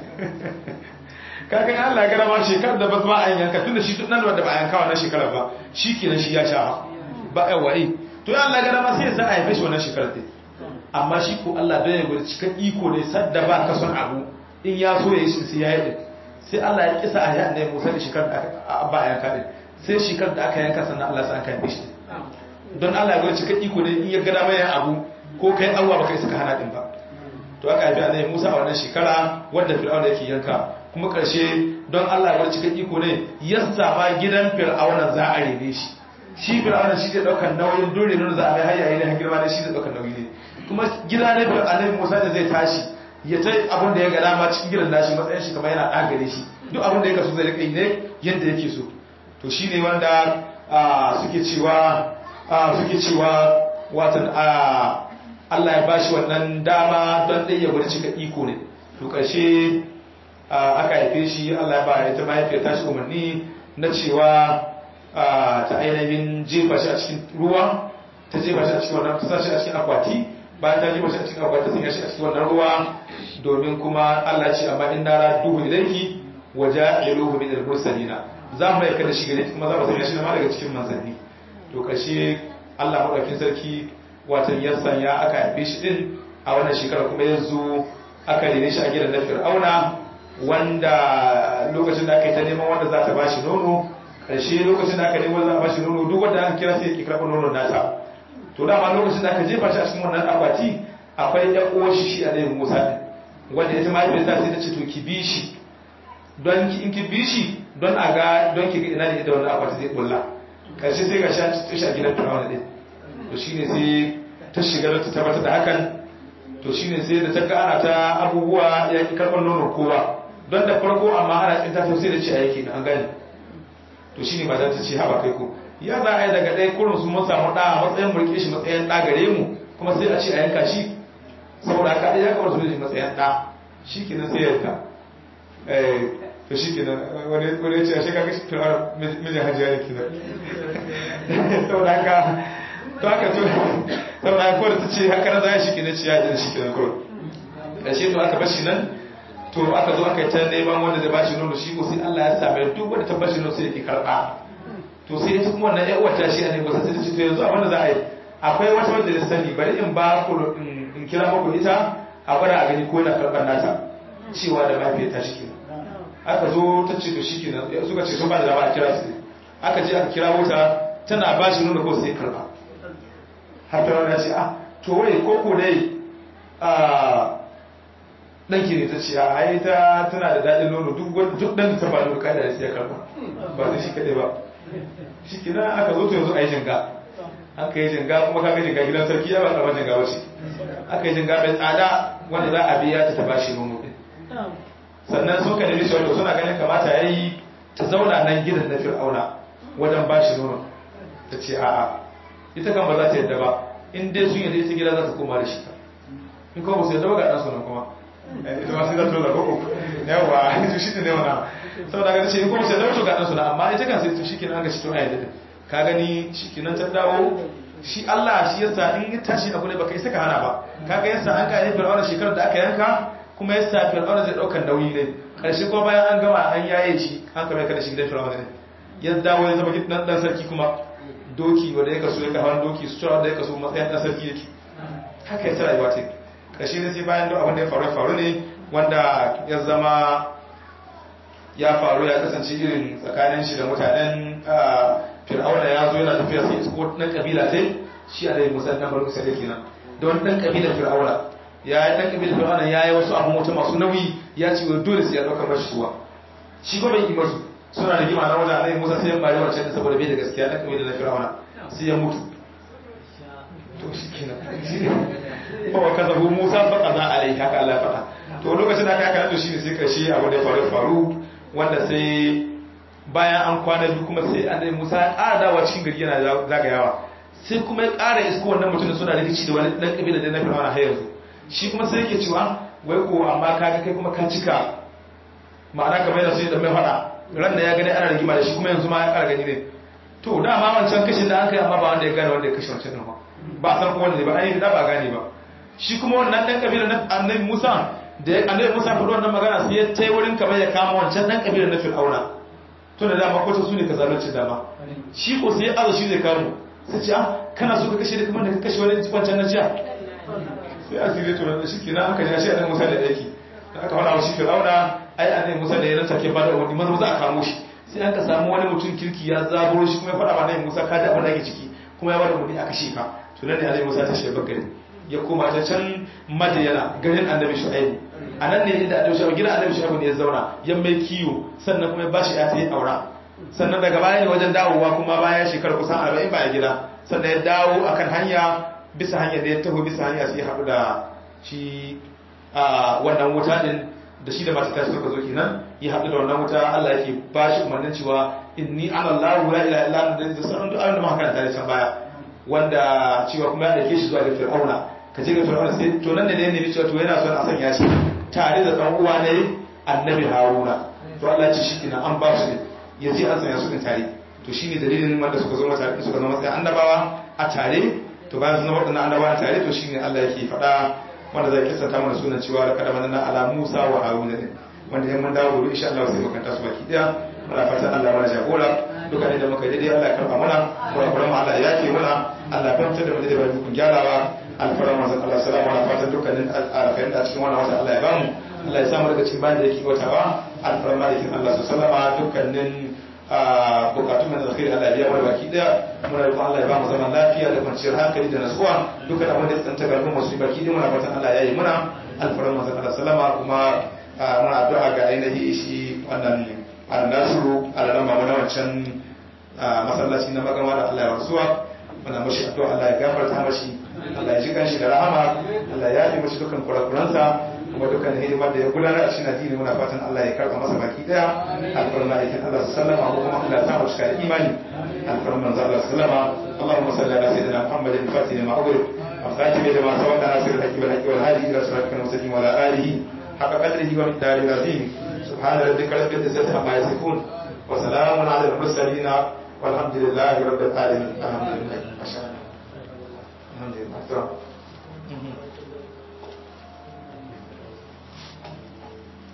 Speaker 2: kakan Allah ya gara ma shekar da ba a yanka tun da shi duk nan da ba a yanka wannan shekarar ba shi ke nan shi ya sha ba a wa'i to ya Allah gara ma sai ya sa a haife shi wannan shekarar ɗin amma shi ko Allah bai gwada cikin iko ne sadda ba ka son abu in ya so ya yi shi sai ya yi ɗin sai Allah ya kisa a yaɗa ya musa da shekarar da aka ba a yanka ɗin sai shekarar da aka yanka sannan Allah sai aka haife shi don Allah ya gwada cikin iko ne in ya gada mai abu ko kai Allah baka isa ka hana ɗin ba to aka haifi annabi Musa a wannan shekara wanda Fir'auna yake yanka kuma ƙarshe don Allah ya gwada cikin iko ne yassa ma gidan Fir'auna za a rene shi shi fir'auna shi zai daukar nauyin dole ne za a mai hayaye ne girma ne shi zai daukar nauyi ne kuma gida ne fir'auna annabi Musa da zai tashi ya ta abin da ya ga dama cikin gidan nashi matsayin shi kamar yana dagare shi duk abin da ya kaso zai rika yi ne yadda yake so to shine wanda suke cewa suke cewa watan Allah ya bashi wannan dama don dai ya gwada cika iko ne to karshe aka haife shi Allah ya ba ya ta mahaifiyar tashi umarni na cewa ta ainihin jefa shi a cikin ruwa ta jefa shi a cikin wannan ta shi a cikin akwati bayan ta jefa shi a cikin akwati sun yashi a cikin wannan ruwa domin kuma Allah ce amma in nara duhu ilayki wa ja'iluhu min al-mursalina za mu aika da shi gare kuma za mu sanya shi ma daga cikin manzanni to kashe Allah madaukakin sarki watan ya sanya aka haife shi din a wannan shekara kuma ya zo aka rene shi a gidan na Fir'auna wanda lokacin da aka yi ta neman wanda za ta bashi nono karshe lokacin da aka nemo za a bashi nono duk wanda aka kira sai ya karɓa nonon nata to dama lokacin da aka jefa shi a cikin wannan akwati akwai ɗan uwar shi shi a ɗayan musa ɗin wanda ita mahaifiyarsa sai ta ce to ki bi shi don in ki bi shi don a ga don ki ga ina ne da wannan akwati zai bulla karshe sai ga shi a gidan firawuna ɗin to shine sai ta shiga da ta tabbatar da hakan to shine sai da ta ga ana ta abubuwa ya ki karɓar nono kowa don da farko amma ana tsinta ta sai da ce a yake an gane to shine ba za ta ce haba kai ko ya za a yi daga ɗaya kurin su mun samu ɗa a matsayin mulke shi matsayin ɗa gare mu kuma sai a ce a yanka shi saboda haka ɗaya ya kamar su ne matsayin ɗa shi kenan sai yanka to shi kenan wani wani ce a shi kaga firar mijin hajiya ne kenan saboda haka to haka to saboda haka kawai ta ce haka na za a shi kenan ciya da shi kenan kawai ƙarshe to aka bashi nan to aka zo aka yi ta neman wanda zai bashi nono shi ko sai Allah ya same duk wanda ta bashi nono sai yake karɓa to sai ita kuma wannan ƴan uwata shi ne ba sai ta ce to yanzu abin da za a yi akwai wata wanda ya sani bari in ba ku in kira muku ita a gwada a gani ko yana karɓar nata cewa da mahaifiyar ta shi aka zo ta ce to shi kenan suka ce sun ba da dama a kira su aka je aka kira wuta tana ba shi nono ko sai karɓa har ta wani ce ah to wai ko ko dai ɗanki ne ta ce a ai ta tana da daɗin nono duk duk ɗan ta ba da kada da sai karɓa ba zai shi kaɗai ba shi kina aka zo to yanzu a yi jinga aka yi jinga kuma kaga jinga gidan sarki ya ba karɓar jinga wace aka yi jinga mai tsada wanda za a biya ta ta ba shi nono ɗin sannan sun ka nemi shi wato suna ganin kamata ya yi ta zauna nan gidan na fir'auna wajen ba shi nono ta ce a'a ita kan ba za ta yadda ba in dai sun yadda ita gida za ta koma da shi in kuma ba su yadda ba ga ɗansu nan kuma ita ma sai za ta zo da koko yawa to shi ne wana saboda ga ce in kuma sai dauto ga ɗansu na amma ita kan sai to shi kenan ga shi to ayyada ka gani shi kenan ta dawo shi Allah shi yasa in ya tashi abu ne baka isa ka hana ba kaga yasa an ka yi fir'auna shekarar da aka yanka kuma yasa fir'auna zai daukar nauyi ne karshe ko bayan an gama an yaye shi an kame ka da shi gidan fir'auna ne ya dawo ya zama gidan dan sarki kuma doki wanda ya kaso ya ka hawan doki su tura da ya kaso matsayin dan sarki yake haka yasa rayuwa ta karshe ne sai bayan duk abin da ya faru faru ne wanda ya zama ya faru ya kasance irin tsakanin shi da mutanen fir'auna ya zo yana tafiya sai isko dan kabila sai shi a dai musa dan barku sai kenan da wani dan kabilar fir'auna ya yi dan kabilar fir'auna ya yi wasu abun wata masu nauyi ya ce dole sai ya dauka mashi suwa shi ko bai yi masu suna da gima na wajen annabi musa sai ya bari wancan saboda bai da gaskiya dan kabilar fir'auna sai ya mutu to shi kenan fa wa kazabu musa fa qaza alai haka Allah ya faɗa to lokacin da aka haka to shine sai karshe abu da ya faru faru wanda sai bayan an kwana biyu kuma sai annabi Musa ya ƙara dawa cikin gari yana zagayawa sai kuma ya ƙara isko wannan mutumin suna rikici da wani dan kabila da na Fir'auna har yanzu shi kuma sai yake cewa wai ko amma ka kai kuma ka cika ma'ana kamar yana so ya dan mai faɗa ran da ya gani ana rigima da shi kuma yanzu ma ya ƙara gani ne to dama wancan kashin da aka yi amma ba wanda ya gane wanda ya kashe wancan din ba ba san ko wanda ne ba ai da ba gane ba shi kuma wannan dan kabila na annabi Musa da annabi Musa faɗi wannan magana sai ya tai wurin kamar ya kama wancan dan kabila na Fir'auna to da dama ko ta su ne ka zalunci dama shi ko sai azo shi zai kamo sai ce ah kana so ka kashe da kamar da ka kashe wani wancan na jiya sai asiri to da shi kina aka ja shi annabi Musa da yake da aka fara shi Fir'auna ai annabi Musa da ya ranta ke bada wani maza za a kamo shi sai aka samu wani mutum kirki ya zaburo shi kuma ya faɗa wa annabi Musa ka da abin da yake ciki kuma ya bada wani aka shi ka to nan ne annabi Musa ta shi bakari ya koma ta can Madiyana garin annabi Shu'aibu a nan ne inda annabi Shu'aibu gidan annabi Shu'aibu ne ya zauna ya mai kiyo sannan kuma ya bashi ya ta yi aura sannan daga baya ne wajen dawowa kuma bayan shekaru kusan 40 baya gida sannan ya dawo akan hanya bisa hanya da ya taho bisa hanya sai ya haɗu da shi a wannan wuta din da shi da mata ta suka zo kenan ya haɗu da wannan wuta Allah yake ba shi umarnin cewa inni ana Allahu la ilaha illa anta da sauran duk abin da muka karanta da can baya wanda cewa kuma ya dake shi zuwa ga Fir'auna ka je ga Fir'auna sai to nan ne ne ne cewa to yana son a sanya shi tare da dan uwa ne Annabi Haruna to Allah ya ce shi kina an ba su ne ya je an sanya su din tare to shine dalilin wanda suka zo mata suka zama sai annabawa a tare to bayan sun zama wadannan annabawa tare to shine Allah yake faɗa wanda zai kissata mana sunan cewa da kada manna ala Musa wa Haruna ne wanda yan mun dawo gobe insha Allah sai mu kanta su baki daya muna fatan Allah mana jagora duka ne da muka daidai Allah ya karba mana kurakuran mu Allah ya yake mana Allah ya fahimtar da mu da bai kun gyarawa alfarar manzon Allah salamu ala fatan dukkanin alkhairin da cikin wannan wata Allah ya bamu Allah ya samu daga cikin bayan da yake watawa alfarar malikin Allah su sallama dukkanin a bukatun mai alkhairi Allah ya bar baki daya muna roƙon Allah ya ba mu zaman lafiya da kwanciyar hankali da nasuwa duka abin da ya tsanta galibin masu baki dai muna fatan Allah ya yi muna alfaran manzon Allah sallama kuma muna addu'a ga ainihi shi wannan annasuru alalama mana wancan masallaci na magama da Allah ya rasuwa muna mashi addu'a Allah ya gafarta mashi Allah ya ji kanshi da rahama Allah ya yi mashi dukkan kurakuransa kuma dukkan hidimar da ya gudanar a cikin addini muna fatan Allah ya karba masa baki daya alfarma aikin Allah sallama ko kuma Allah ta mashi da imani alfarma manzo Allah sallama Allahumma salli ala sayyidina Muhammadin fatih ma aghrib afsati bi ma sawa da nasir al-haqi wal haqi wal hadi ila siratal mustaqim wa ala alihi حق قدره ومقداره العظيم سبحان ربك رب العزة عما يصفون وسلام على المرسلين والحمد لله رب العالمين الحمد لله ما شاء الله الحمد لله